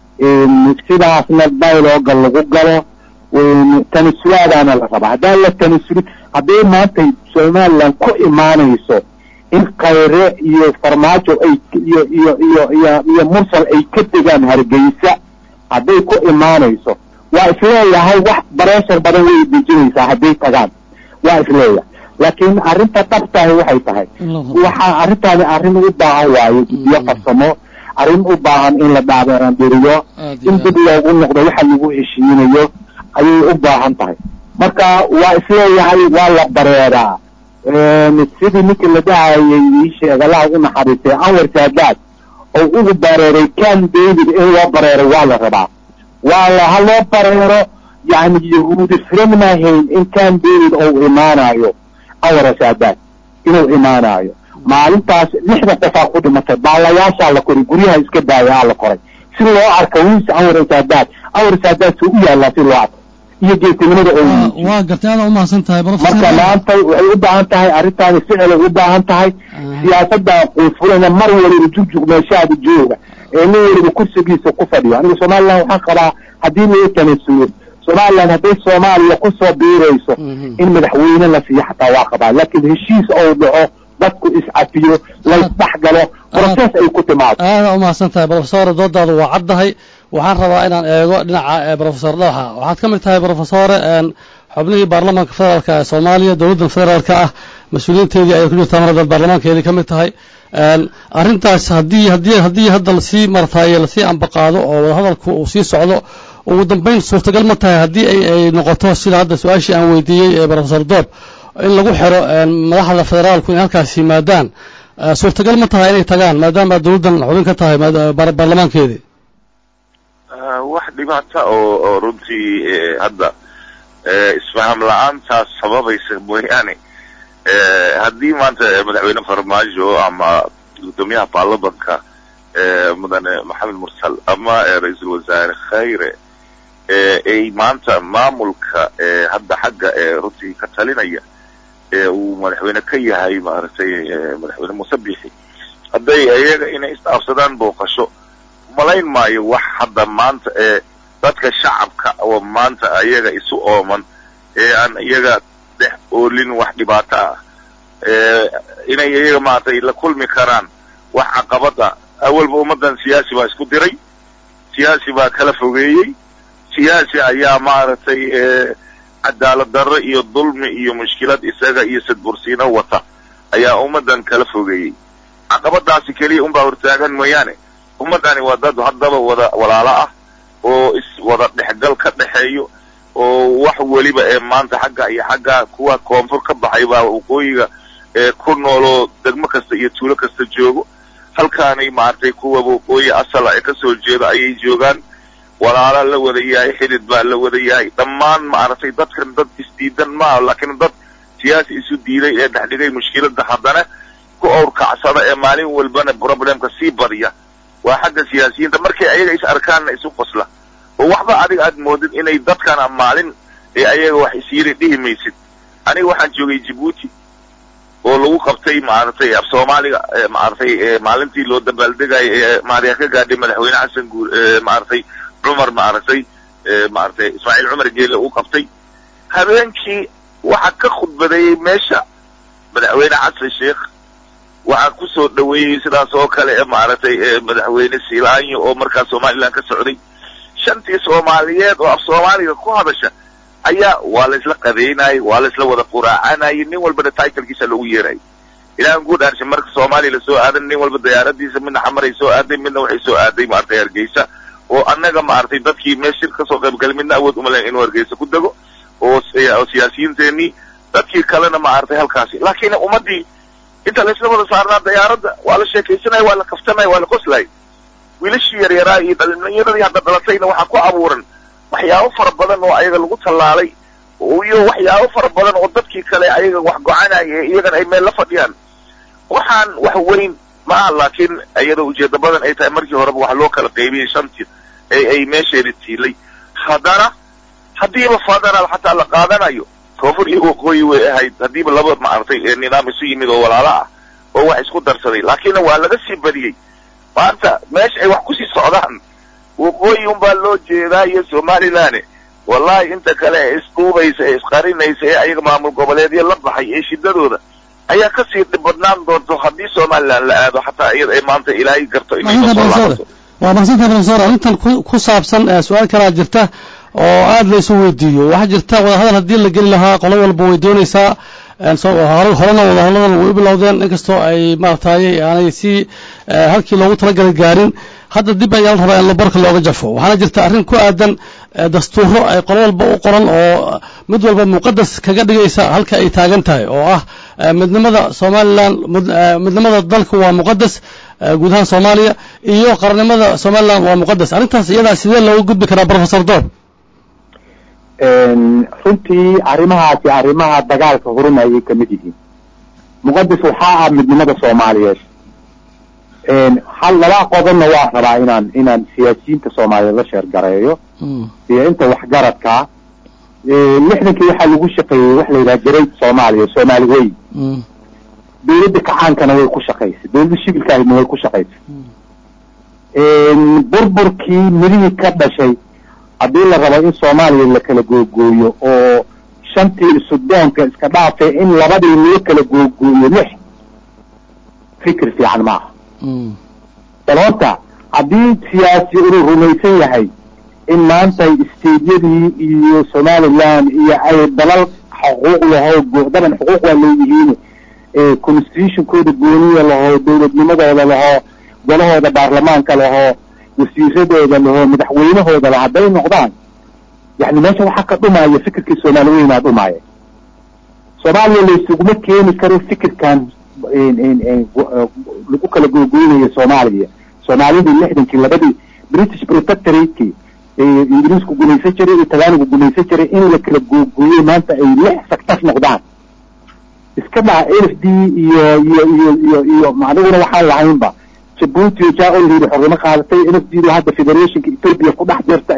sidaasna dialoga lagu galo tanasulaadaana la rabaa haddaan la tanasulin hadday maanta somaliland ku imaanayso in khayre iyo farmaajo ay iyo iyo iyo iyo iyo mursal ay ka degaan hargeysa hadday ku imaanayso waa isleeyahay wax bareeshar badan way dejinaysaa hadday tagaan waa isleeyahay laakiin arrinta dhabtahi waxay tahay waxaa arrintaani arrin u baahan waayo guddiyo farsamo arrin u baahan in la dhaabeerandiriyo in dib loogu noqdo waxa lagu heshiinayo ayay u baahan tahay marka waa isleeyahay waa la bareedaa sidii ninkii la dhahayay ii sheeg allaha u naxariistay anwar saadaad oo ugu bareeray can david in loo bareero waa la rabaa waa la ha loo bareero yani yahuudi firamnahayn in can david ou imaanayo anwar saadaad inuu imaanayo maalintaas lixda qofaa ku dhimatay baalayaashaa la koray guryaha iska daaya aa la koray si loo arka wiis anwar saadaad anwar saadaad suu u yaallaa si loo arko iyo geesinimada oo waa gartay aada umahadsan tahay marka maanta waxay u baahan tahay arrintaani ficilay u baahan tahay siyaasadda quufulana mar waliba jugjug meeshaada jooga ee nin waliba kursigiisa ku fadhiyo aniga somaliland waxaan qabaa haddii loo tanasulo somaliland hadday soomaaliya kusoo biirayso in madaxweyne la siiyo xataa waa qabaa laakiin heshiis ou dhaco dadku iscafiyo laysdhex galo process ay ku timaado aada umahadsan tahay brofesor doodaadu waa caddahay waxaan rabaa inaan eego dhinaca brofesor dhooxa waxaad ka mid tahay brofesore xubnihii baarlamaanka federaalka ee soomaaliya dowladda federaalka ah mas-uuliyiinteedii ayay ku jirtaa mar haddaad baarlamaankeedii ka mid tahay arrintaas haddii haddii haddii hadda lasii martaayo lasii ambaqaado oo wadahadalku uu sii socdo ugu dambayn suurtagal ma tahay haddii ay noqoto sida hadda su-aashii aan weydiiyey ee brofesor doob in lagu xiro madaxda federaalku inay halkaas yimaadaan suurtagal ma tahay inay tagaan maadaama dowladdan xubin ka tahay baarlamaankeedii wax dhibaata oo oo runtii hadda isfaham la-aantaas sababaysa mooyaane haddii maanta madaxweyne farmaajo ama guddoomiyaha baarlamanka mudane maxamed mursal ama ra-iisul wasaare khayre ay maanta maamulka hadda xagga runtii ka talinaya ee uu madaxweyne ka yahay maaragtay madaxweyne muuse biixi hadday iyaga inay isdhaafsadaan booqasho malayn maayo wax hadda maanta ee dadka shacabka oo maanta iyaga isu ooman ee aan iyaga dhex oolin wax dhibaato ah inay iyaga maaragtay la kulmi karaan wax caqabada awalba ummaddan siyaasi baa isku diray siyaasi baa kala fogeeyey siyaasi ayaa maaragtay cadaalad darro iyo dulmi iyo mushkilad isaga iyo sadbursiino wata ayaa ummaddan kala fogeeyey caqabadaasi keliya unbaa hortaagan mooyaane ummaddani waa dad haddaba wada walaalo ah oo is wada dhexgal ka dhexeeyo oo wax weliba ee maanta xagga iyo xagga kuwa koonfur ka baxay baa waqooyiga ee ku nooloo degmo kasta iyo tuulo kasta joogo halkaanay maaragtay kuwa waqooyi asala ee kasoo jeeda ayay joogaan walaala la wada yahay xidid baa la wada yahay dhammaan maaragtay dadkan dad isdiidan maaha laakiin dad siyaasi isu diiday ee dhexdhigay mushkiladda haddana ku owrkacsada ee maalin walbana problemka sii badiya waa xagga siyaasiyiinta markay ayaga is arkaanna isu qosla oo waxba adiga aad moodid inay dadkana maalin ee ayaga wax isyiri dhihi maysid aniga waxaan joogay jibuuti oo lagu qabtay maaragtay af soomaaliga maaragtay maalintii loo dabaaldegayo ee maarya ka gaadhay madaxweyne xasan guur maaragtay cumar maaragtay maaragtay ismaaciil cumar geele uu qabtay habeenkii waxaa ka khudbadeeyey meesha madaxweyne xasan sheekh waxaa kusoo dhaweeyey sidaas oo kale ee maaragtay madaxweyne siilaanyo oo markaas somaliland ka socday shantii soomaaliyeed oo af soomaaliga ku hadasha ayaa waa la isla qadeynayay waa la isla wada quraacanayay nin walbana titlkiisa loogu yeerayay ilaahan guud aarsha marka soomaaliya lasoo aadan nin walba diyaaradiisa midna xamaray soo aaday midna waxay soo aaday maaragtay hargeysa oo annaga maaragtay dadkii meel shir kasoo qaybgalay midna awood uma lahayn inuu hargeysa ku dego oo oo siyaasiyiinteenii dadkii kalena maaragtay halkaasi laakiin ummaddii inta la isla wada saarnaa diyaaradda waa la sheekaysanaya waa la kaftanaya waa la qoslaya wiilashii yaryaraa iyo dhalinyaradii hadda dhalatayna waxaa ku abuuran waxyaabo fara badan oo ayaga lagu tallaalay iyo waxyaabo fara badan oo dadkii kale ayaga wax go-anaya ee iyagana ay meel la fadhiyaan waxaan wax weyn maaha laakiin iyadoo ujeeda badan ay tahay markii horeba wax loo kala qaybiyey shantii ee ay meesheeda tiilay haddana haddiiba federaal xataa la qaadanayo koonfur iyo waqooyi way ahayd haddiiba laba maaragtay nidaam isu yimid oo walaalo ah oo wax isku darsaday laakiinna waa laga sii badiyey maanta meesha ay wax kusii socdaan waqooyi unbaa loo jeedaa iyo somaliland wallahi inta kale ee isduubaysa ee isqarinaysa ee ayaga maamul goboleedyo la baxay ee shidadooda ayaa kasii dhibadnaan doonto haddii somaliland la aado xataa iyada ay maanta ilaahay garto inay kasoo laabato waa mahadsantaha profesor arrintan ku ku saabsan su-aal kalaa jirta oo aada laysu weydiiyo waxaa jirta wadahadal haddii la geli lahaa qolo walba way doonaysaa horena wadahadadan way u bilowdeen inkastoo ay maaragtay aanay si halkii loogu talagalay gaarin hadda dib ayaa la rabaa in labarka looga jafo waxaana jirta arrin ku aadan dastuuro ay qolo walba u qoran oo mid walba muqadas kaga dhigaysa halka ay taagan tahay oo ah midnimada somalilan midnimada dalka waa muqadas guud ahaan soomaaliya iyo qarannimada somalilan waa muqadas arrintaas iyadaa sidee looga gudbi karaa professor doob runtii arrimahaasi arrimaha dagaalka horumayay ka mid yihiin muqadas waxaa ah midnimada soomaaliyeed hal laba qodobna waa rabaa inaan inaan siyaasiyiinta soomaaliyeed la sheergareeyo iyo inta waxgaradkaa lixdankii waxaa lagu shaqeeyey wax la yidhaha jarayd soomaaliya soomaali weyn dawladda kacaankana way ku shaqaysay dawladda shibilkaahina way ku shaqaysay burburkii midihii ka dhashay haddii la rabo in soomaaliya la kala googooyo oo shantii sudoonka iska dhaafay in labadii loo kala googooyo lix fikir fiican ma aha bal horta haddii siyaasi uu rumaysan yahay in maanta isteedyadii iyo somaliland iyo ay dalal xuquuq laho daban xuquuq waa leeyihiin constitutionkooda gooniya lahoo dawladnimadooda lahoo golahooda baarlamaanka lahoo wasiiradooda lahoo madaxweynahooda lah hadday noqdaan yani meesha waxaa ka dhumaya fikirkii soomaali weynaa dhumaya soomaaliya laysuguma keeni karo fikirkan lagu kala googooynayo soomaaliya soomaalidii lixdankii labadii british protectorateki ingiriisku gumaysan jiray iyo talaanigu gumaysan jiray in la kala googooyey maanta ay lix sector noqdaan iska dhaha l f d iyo iyo iyo iyo iyo aniguna waxaan lahaynba jabuuti o jaa-olhiri xornimo qaadatay l f d du hadda federationka ethoopia ku dhex jirta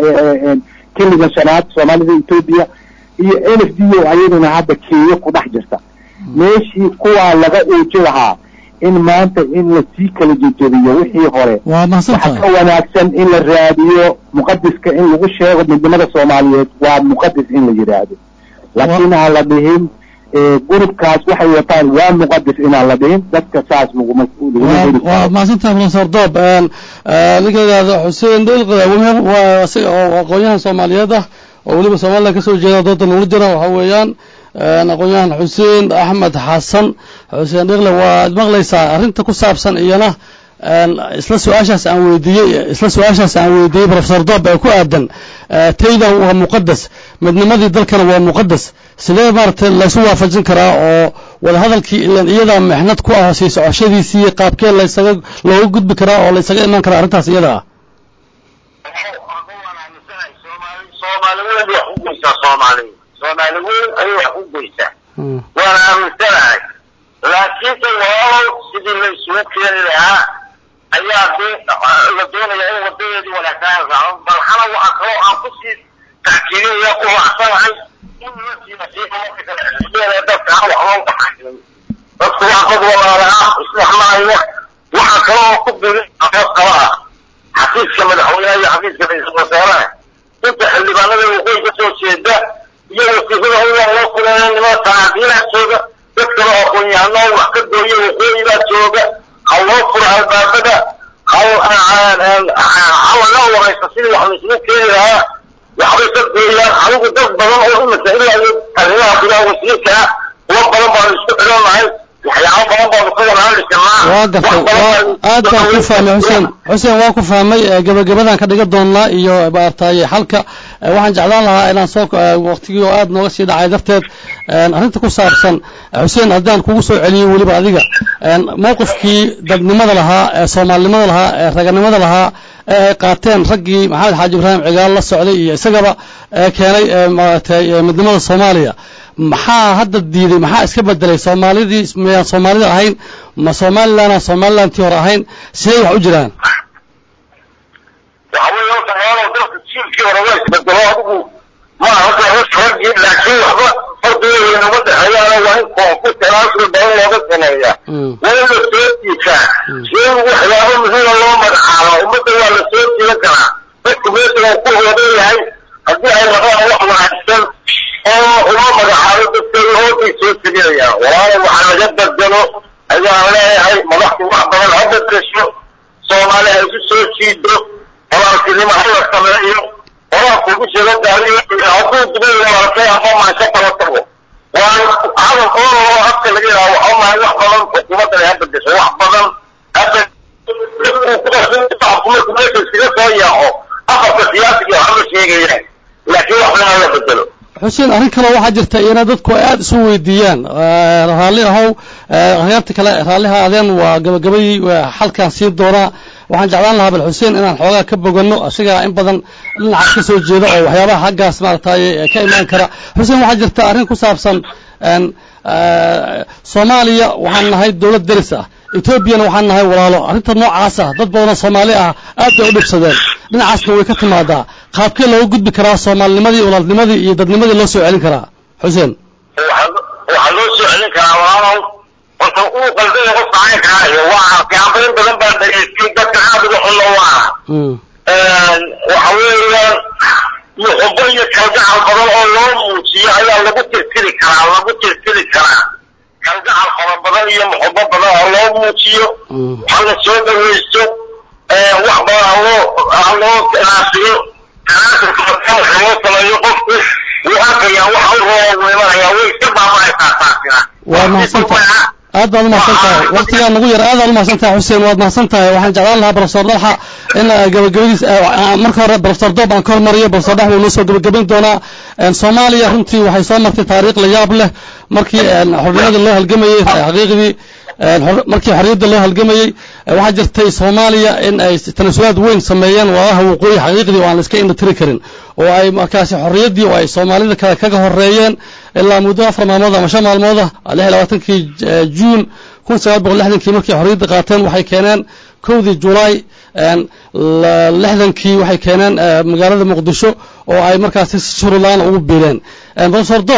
keliga shanaad soomaalida ethoopia iyo l f d o ayaduna hadda kenya ku dhex jirta meeshii kuwaa laga uuji lahaa in maanta in lasii kala jejebiyo wixii hore waa mahadsan waxaa ka tahay wanaagsan in la raadiyo muqadiska in lagu sheego midnimada soomaaliyeed waa muqadis in la yidhaahdo laakiin aan la dhihin eh, gurubkaas waxay wataan waa muqadis inaan la dhihin dadka saas laguma laguma waa heli waa karo mahadsantahay professor doob een, ee, ninka yidhaahdo xuseen dhilqada waa isaga oo aqoon-yahan soomaaliyeed ah oo weliba somaliland kasoo jeeda dooda nagula jira waxa weeyaan een, aqoon-yahan xuseen axmed xasan xuseen dhilqle waad maqlaysaa arrinta ku saabsan iyana een, isla su-aashaas aan weydiiyey isla su-aashaas aan weydiiyey professor doob ee ku aadan ee, taydan waa muqadas midnimadii dalkana waa muqadas sidee maaragtay laysu waafajin karaa oo wadahadalkii ilan iyadaa mexnad ku ah sii socoshadiisii iyo qaabkee laysaga looga gudbi karaa oo laysaga imaan karaa arrintaas iyada ah soomaali weyn wax u goysaa soomaali soomaali weyn ayay wax u goysaa Mm. waana aaminsanahay laakiinse walaalow sidii la isugu keeni lahaa ayaa dee la doonaya in wadadeedii wanaagsanaan raaco balxana waxaa kaloo aan kusii tackiidinaya ku raacsanahay in lasii nasiixa marka kale xisbiyada dadka aan wax loo dhaxayn dadku waa dad walaalaha isdhexmaaya waxaa kaloo ku biri aqoos kala ah xafiiska madaxweynaha iyo xafiiska ra-iisul wasaaraha inta xildhibaanada waqooyi ka soo jeeda iyo wasiirada hawlaa loo kuleeya niman sanaadiinaa jooga dad kale oo aqoon-yahano wax ka gooya waqooyi baa jooga ha loo furo albaabada hal ha laga waraysta sidii wax laisugu keeni lahaa waxbay ka gooyaan anigu dad badan oo imika ilaa iyo arrimaha gudaha wasiirka ah kuwa badan baanu isku xidhannahay waxyaabo badan baanu ka wanaali karnaa waa gartay waa aad baan ku fahmay xuseen xuseen waa ku fahmay ee, gebagabadan ka dhigan doonaa iyo maaragtay xalka ee, waxaan jeclaan lahaa inaan soo ee, waqtigii oo aad nooga sii dhacay darteed een, arrinta ku saabsan ee, xuseen haddaan kugu soo celiyo weliba adiga een, mowqifkii dadnimada lahaa ee soomaalinimada lahaa ee raganimada lahaa ee ay qaateen raggii maxamed xaaji ibraahim cigaal la socday iyo isagaba ee keenay ee, maaragtay ee, midnimada soomaaliya maxaa hadda diiday maxaa iska bedelay soomaalidii miyaan soomaalida ahayn ma somalilandaan somalilandtii hore ahayn sidee wax u jiraan waxa weeye horta walaalow dalka jiilkii hore waa isbedelo adigu ma aha horta raggii laakiin waxba fardigooda inama dhexeeyaana waa in koonku tanaasul badan looga sameeyaa Mm. waa in la soo jiitaa si in waxyaabo muhiima loo magacaabo ummadda waa la soo jiidan karaa dadku meesha uu ku wadan yahay haddii ay rabaan wax wanaagsan oo uma magacaabo dadka hoogay soo teginayaan walaalow waxa laga bedelo ayaan leeyahay madaxdu wax badan ha bedesho soomaali ha isu soo jiido walaaltinimo ha la sameeyo walaalku ugu sheego gaariyo hadduu dibay walaalkay ama maansho kala tago waa hadal oo afka laga yidhaha waxa maahay wax badan xukuumaddan ha bedesho wax badan hadda marku meesha iskaga soo yaaco afarka siyaasiga waxba sheegayaan laakiin wax badan ha la bedelo xuseen arrin kale waxaa jirta iyana dadku ay aada isu weydiiyaan ee, raalli ahow ee, akhyaarta kale raalliha adeen waa gabagabadii waa xalkaan siin doonaa waxaan jeclaan lahaa bal xuseen inaan xoogaa ka boganno asigaa in badan dhinacaas ka soo jeeda oo waxyaabaha xaggaas maaragtay ee, ka imaan kara xuseen waxaa jirta arrin ku saabsan een, ee, soomaaliya waxaan nahay dowlad deris ah etoobiyana waxaan nahay walaalo arrinta noocaas ah dad badanoo soomaali ah aad bay u dhibsadeen dhinacaasna way ka timaadaa qaabkee looga gudbi karaa soomaalinimadii walaalnimadii iyo dadnimadii loo soo celin karaa xuseen waxaa loo soo celin karaa walaalow horta uu qaldaya qofka caynkaa iyo waa fiicanbarin badan baa dhageystay dadka aad uga xunna waa Mm. waxa weeyaan muxubo iyo kalgacal badan oo loo muujiyo ayaa lagu tirtiri karaa lagu tirtiri karaa kalgacal fara badan iyo muxubo badan ha loo muujiyo Mm. ha la soo dhawaysto wax badan ha loo ha loo naasiyo tanaasulka marka loo sameeyo qofku wuu arkayaa waxa u roo wuu imanayaa way iska baaba'aysaa taasina waa mahadsan tahay aad baad u mahadsan tahay waqtigaa nagu yar aad baad u mahadsan tahay xuseen waad mahadsan tahay waxaan jeclaan lahaa professor dalxa in eh, gabagabadiis eh, ah, marka hore professor doob aan ka hormariyo professor dhex buu noo soo gabagabayn doonaa En, soomaaliya runtii waxay soo martay taariikh la yaab leh markii en, xornimada loo halgamayey xaqiiqdii en, xor- markii xorriyadda loo halgamayey eh, waxaa jirtay soomaaliya in ay tanasulaad weyn sameeyeen walaalaha waqooyi xaqiiqdii oo aan la iska indha tiri karin oo ay markaasi xorriyaddii oo ay soomaalida kale kaga horeeyeen ilaa muddo afar maalmood ama shan maalmood ah lix iyo labaatankii eh, juun kun sagaal boqol lixdankii markay xorriyadda qaateen waxay keeneen kowdii julaay en, la- lixdankii waxay keeneen eh, magaalada muqdisho oo ay markaasi si shurulaan ugu biireen En, professor doob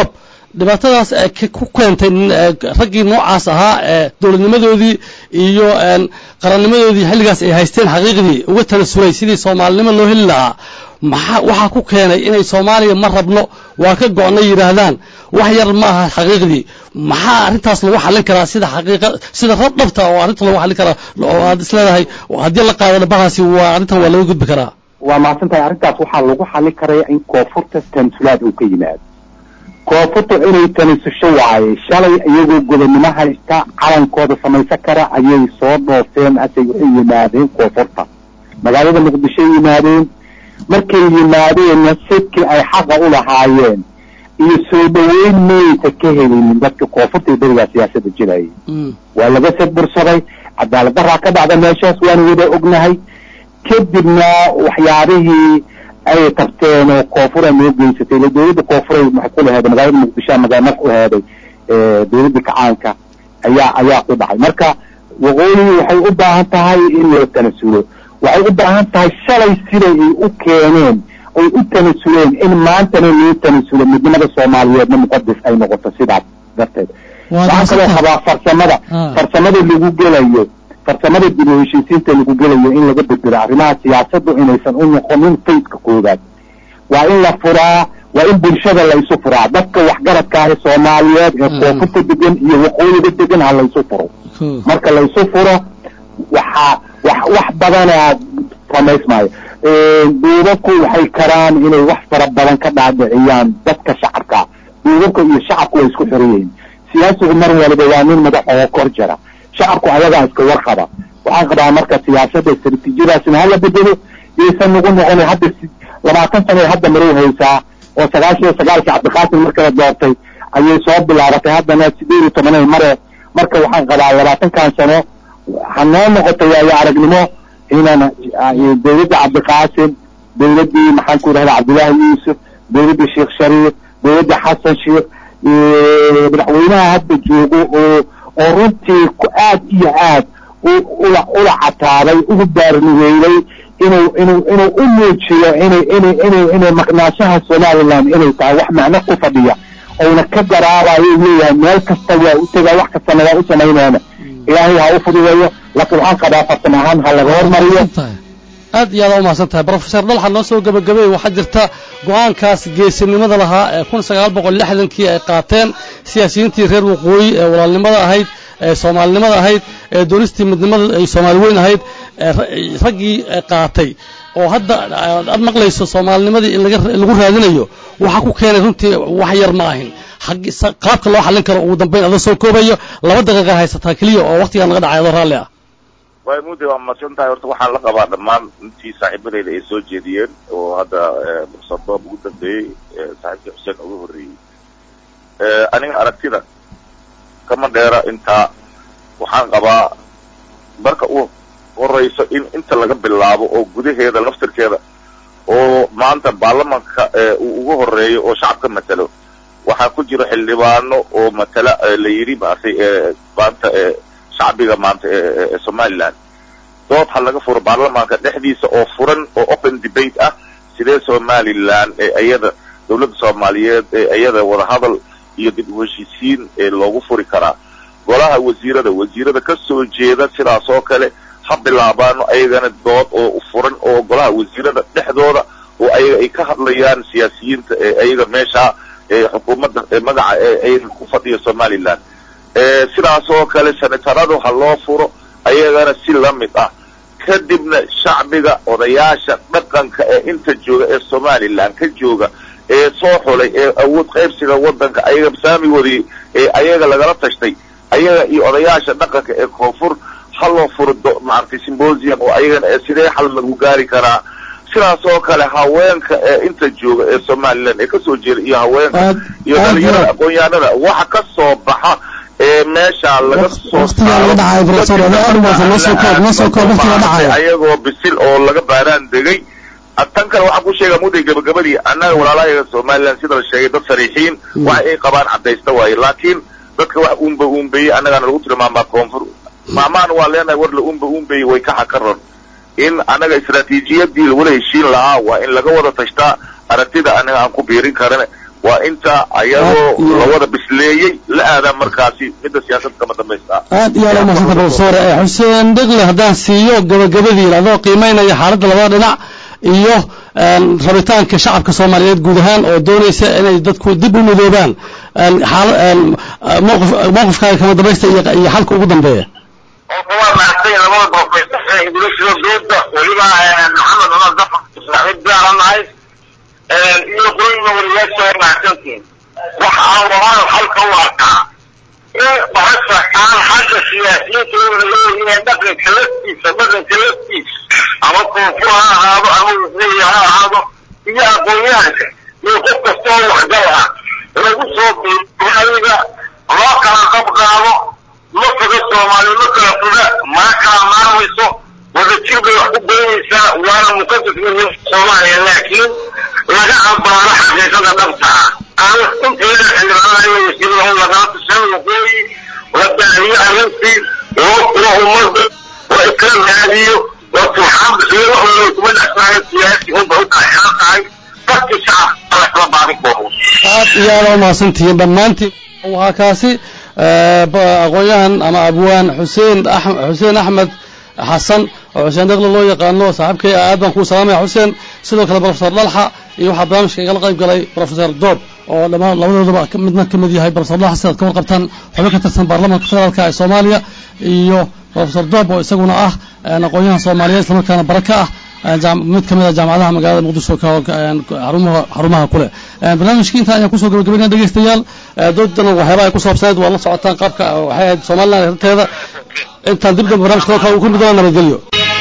dhibaatadaas ee k- ku keentay n- ee raggii noocaas ahaa ee dowladnimadoodii iyo een qarannimadoodii xilligaas ay haysteen xaqiiqdii uga tanasulay sidii soomaalinimo loo heli lahaa maxaa waxaa ku keenay inay soomaaliya ma rabno waa ka go-nay yidhaahdaan wax yar ma aha xaqiiqdii maxaa arrintaas lagu xallin karaa sida xaqiiqa sida rab dhabta oo arrinta lagu xallin karaa oo aad isleedahay haddii la qaado dhabahaasi waa arrintan waa laga gudbi karaa waa mahadsan tahay arrintaas waxaa lagu xallin karaya in koonfurta tanasulaad uu ka yimaado koonfurta inay tanasusho waaye shalay iyagoo gobonnimo haysta calankooda samaysan kara ayay soo dhoofeen asay waxay yimaadeen koonfurta magaalada muqdishoy yimaadeen markay yimaadeenna sidkii ay xaqa u lahaayeen iyo soo dhaweyn maysa ka helinin dadka koonfurta iyo berigaa siyaasadda jirayay waa laga sadbursaday cadaalad daraa ka dhacda meeshaas waanu wada ognahay kadibna waxyaabihii ay qabteen oo koonfura noo geysatay ila dowladda koonfuray maxay ku laheeday magaalada muqdisho magaalnaf u heeday dowladda kacaanka ayaa ayaa ku dhacay marka waqooyi waxay u baahan tahay in loo tanasulo waxay u baahan tahay shalay siday ay u keeneen oy u tanasuleen in maantana loo tanasulo midnimada soomaaliyeedna muqadis ay noqoto sidaas darteed waxaan kaloo qabaa farsamada farsamada lagu gelayo farsamada dib u heshiisiinta lagu gelayo in laga bedelo arrimaha siyaasaddu inaysan u noqonin fayska koowaad waa in la furaa waa in bulshada la isu furaa dadka waxgaradka ah ee soomaaliyeed ee koonfurta degan iyo waqooyiga degan ha la isu furo marka la isu furo waxaa wax wax badanaa samaysmaayo duubabku waxay karaan inay wax fara badan ka dhaadhiciyaan dadka shacabka duubabka iyo shacabku way isku xiran yihiin siyaasigu mar waliba waa nin madax oo kor jira shacabku ayagaa iska warqaba waxaan qabaa marka siyaasadda istaraatiijiyadaasina hala bedelo yaysan nagu noqonin hadda labaatan sano hadda marow haysaa oo sagaashan iyo sagaalkii cabdiqaasim markala doortay ayay soo bilaabatay haddana sideed iyo tobanay mare marka waxaan qabaa labaatankan sano ha noo noqoto waayo aragnimo inaan dowladda cabdiqaasim dowladdii maxaan ku idhahda cabdullaahi yuusuf dowladda sheekh shariif dowladda xasan sheekh madaxweynaha hadda joogo oo oo runtii ku aad iyo aad ula ula cataaday ugu baarnigeeyey inuu inuu inuu u muujiyo inay inay inay inay maqnaashaha somaliland inay tahay wax macno ku fadhiya ouna ka garaabayo leeyahay meel kasta waa u tegaa wax kastana waa u samaynaana ilaahay ha u fududeeyo laakiin waxaan qabaa farsamo ahaan ha laga hormariyo aad iyo aad u mahadsan tahay brofesor dalxa noo soo gebagabay waxaa jirta go-aankaas geesinimada lahaa ee kun sagaal boqol lixdankii ay qaateen siyaasiyiintii reer waqooyi ee walaalnimada ahayd ee soomaalinimada ahayd ee doonistii midnimada ay soomaali weyn ahayd raggii qaatay oo hadda aad maqlayso soomaalinimadii in lagu raadinayo waxaa ku keenay runtii wax yar ma ahin qaabka loo xallin karo ugu dambayn adoo soo koobayo laba daqiiqa haysataa keliya oo waqtigaa naga dhacay adoo raalli ah way mudde waa mahadsan tahay horta waxaan la qabaa dhammaan intii saaxiibadeyda ay soo jeediyeen oo hadda profesor boob ugu dambeeyey saaxiibkii xuseen ugu horreeyey aniga aragtida kama dheera intaa waxaan qabaa marka u horeyso in inta laga bilaabo oo gudaheeda laftirkeeda oo maanta baarlamanka uu ugu horeeyo oo shacabka matalo waxaa ku jira xildhibaano oo matala la yidhi maartay maanta shacbiga maanta ee somaliland dood ha laga furo baarlamaanka dhexdiisa oo furan oo open debate ah sidee somaliland ee iyada dawladda soomaaliyeed ee iyada wadahadal iyo dib u heshiisiin ee loogu furi karaa golaha wasiirada wasiirada ka soo jeeda sidaas oo kale ha bilaabaano ayagana dood oo furan oo golaha wasiirada dhexdooda oo ayaga ay ka hadlayaan siyaasiyiinta ee ayaga meesha ee xukuumadda magaca ee ayaga ku fadhiya somaliland sidaas oo kale senataradu ha loo furo ayagana si la mid ah kadibna shacbiga odayaasha dhaqanka ee inta jooga ee somaliland ka jooga ee soo xulay ee awood qaybsiga waddanka ayaga saamigoodii ee ayaga lagala tashtay ayaga iyo odayaasha dhaqanka ee koonfur ha loo furo maaragtay symbosium oo ayagana ee sidee xal lagu gaari karaa sidaas oo kale haweenka ee inta jooga ee somaliland ee kasoo jeeda iyo haweenka iyo dhalinyarada aqoon-yahanada waxa ka soo baxa ee meesha laga soo ayagoo bisil oo laga baaraan degay tan kale waxaan ku sheegaa mudday gabagabadii annaga walaalahayaga somaliland sida la sheegay dad sariixiin waxa ay qabaan caddaysta waaye laakiin dadka wax uumba uumbeeyey annagaana lagu tilmaamaa koonfur maamaana waa leenahay war la uumba uumbeeyey way ka xakaran in annaga istraatiijiyadii lagula heshiin lahaa waa in laga wada tashtaa aragtida anaga aan ku biirin karane waa inta ayagoo lawada bisleeyey la aadaa markaasi midda siyaasadda kama dambaysta aad iyo aad u mahadsanta profesor xuseen dhegle haddaan siiyo gabagabadiina adoo qiimaynaya xaaladda labada dhinac iyo rabitaanka shacabka soomaaliyeed guud ahaan oo doonaysa inay dadku dib u midoobaan mowqifkaaga kama dambaysta iyo xalka ugu dambeeya waa mahadsan labada professor ee ingiliishda dooda weliba maxamed cumar dafar saaxiib gaaran nahay iyo qurayna wariyaasha waa mahadsantiin waxa aan rabaan halka u arkaa in bahasha aan xagga siyaasiyiinta una leeyihiin dhaqanka laftiisa dhaqanka laftiisa ama koonfur ha ahaado ama wasiiri ha ahaado iyo aqoonyahanka iyo qof kasta oo waxgal ah lagu soo biiriyo adiga loo kala qab qaado ma foga soomaali ma kala foga mana kala maarmayso wadajir bay wax ku goynaysaa waana muqadas min soomaaliya laakiin laga ambaano xaqiiqada dhabta ah aan inteeda xildhibaanada iyo wasiirada lagala tashan waqooyi la daaliyo arrintii loo furo ummadda la iskala raadiyo la turxaan bixiyo waxooda kuma dhexsanayo siyaasi unba u kala xiran tahay dadkii shacabka la kala baadin koobo aad iyo aad u mahadsantihiin dhammaantiin waxaa kaasi aqoon-yahan ama abwaan xuseen xuseen axmed xasan oo xuseen dhegle loo yaqaano saaxiibkay aad baan kuu salaamaya xuseen sidoo kale profesor dhalxa iyo waxaa barnaamijka igala qayb galay profesor doob oo dhammaan labadoodaba midna ka mid yahay profesor dhalxa sidaad ka warqabtaan xubin ka tirsan baarlamaanka federaalka ee soomaaliya iyo profesor doob oo isaguna ah aqoon-yahan soomaaliyeed islamarkaana bara ka ah mid ka mid a jaamacadaha magaalada muqdisho xarumaha kule barnaamijkii intaa ayaan kusoo gabagabaynaa dhegeystayaal doodana waxyaabaha ay ku saabsaneed waa la socotaan qaabka waxay ahayd somaliland arrinteeda intaan dib dambe barnamijka kale ku middoona nabadgelyo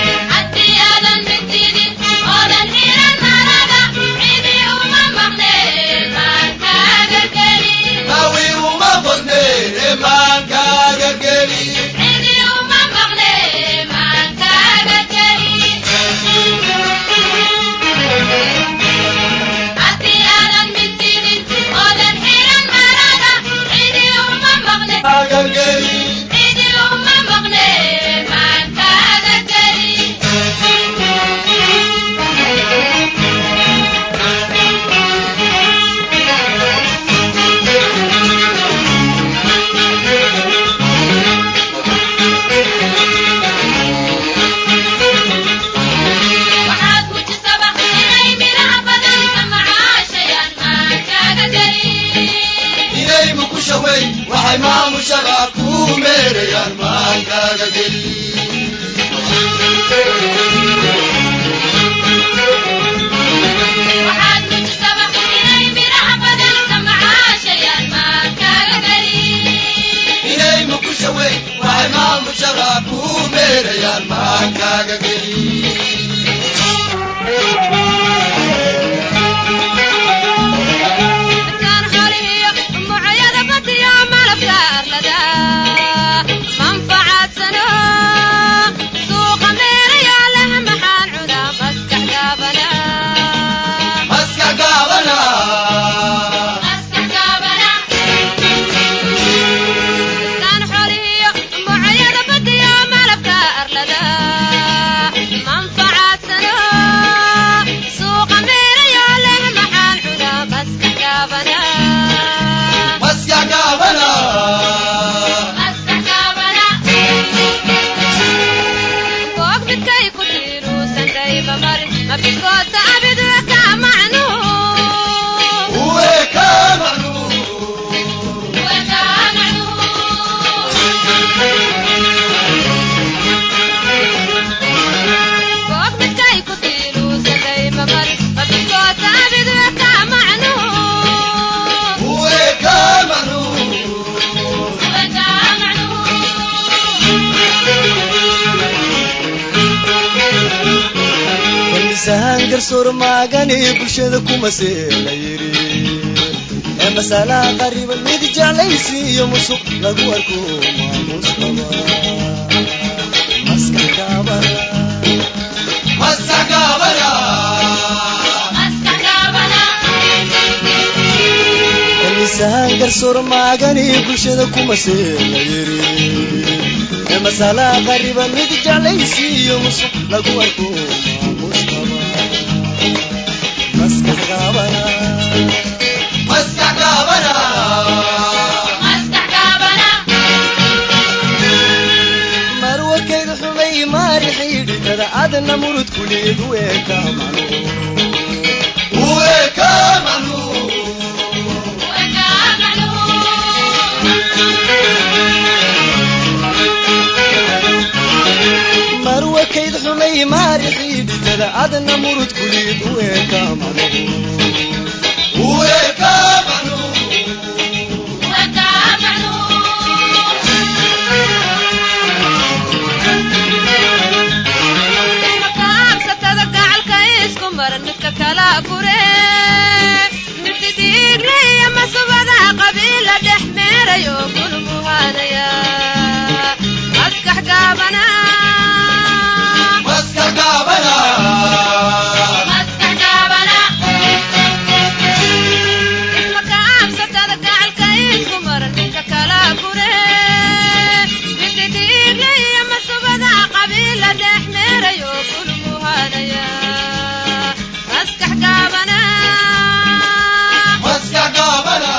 surmaagani bulshada kuma seela yiri ee masalaha qariban mid jeclaysi iyo musuq lagu arko maamus qaba maskax gaabana kanisahan garsurmaagani bulshada kuma seela yiri ee masalaha qariban mid jeclaysi iyo musuq lagu arko maamus qaba maskax gaabana adna murud kuleed weeka macnuhu uweka macnuu marwakayd xumay maarixii dhitada adna murud kuleed weeka macnuhu uweka macnuu makaabsatada gacalka isku maran midka kala fure mididiigliya masubada qabiila dhex meerayo gulmuhanaya maskax gaabana maskax gaabana makaabsatada gacalka isku maran midka kala fure mididiigliya masubada qabiila dhex meerayo gulmuhanaya maskax gaabana maskax gaabana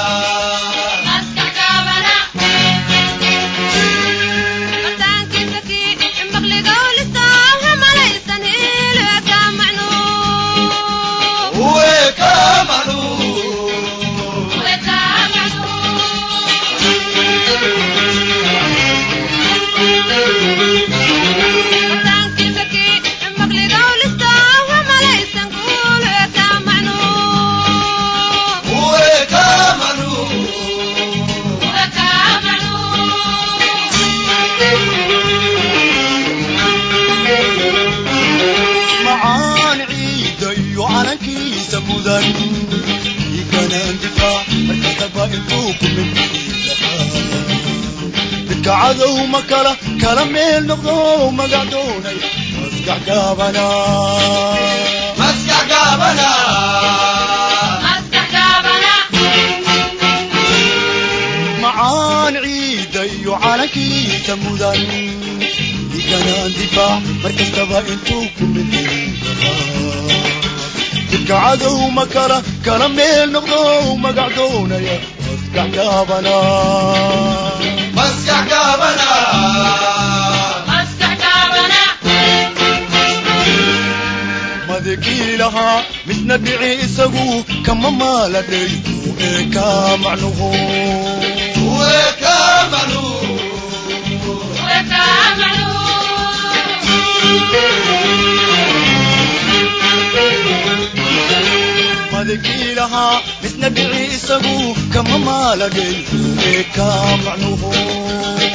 uweka macnuu uweka macnuu macaan ciida iyo calankiisa mudan iganaan difaac markastaba intuu ku mid midka cadow ma kala kala meel noqdo magac doonay maskax gaabana maskax gaabana macaan ciida iyo calankiisa mudan iganaan difaac markastaba intuu ku mid midka cadow ma kala kala meel noqdo magac doonaya maskax gaabana maskax gaabana madekii lahaa midna dhici isagu kama maaladhay ee kaa macnuhu uweka macnuu madekii lahaa midna dhici isagu kama maaladhay ee kaa macnuhu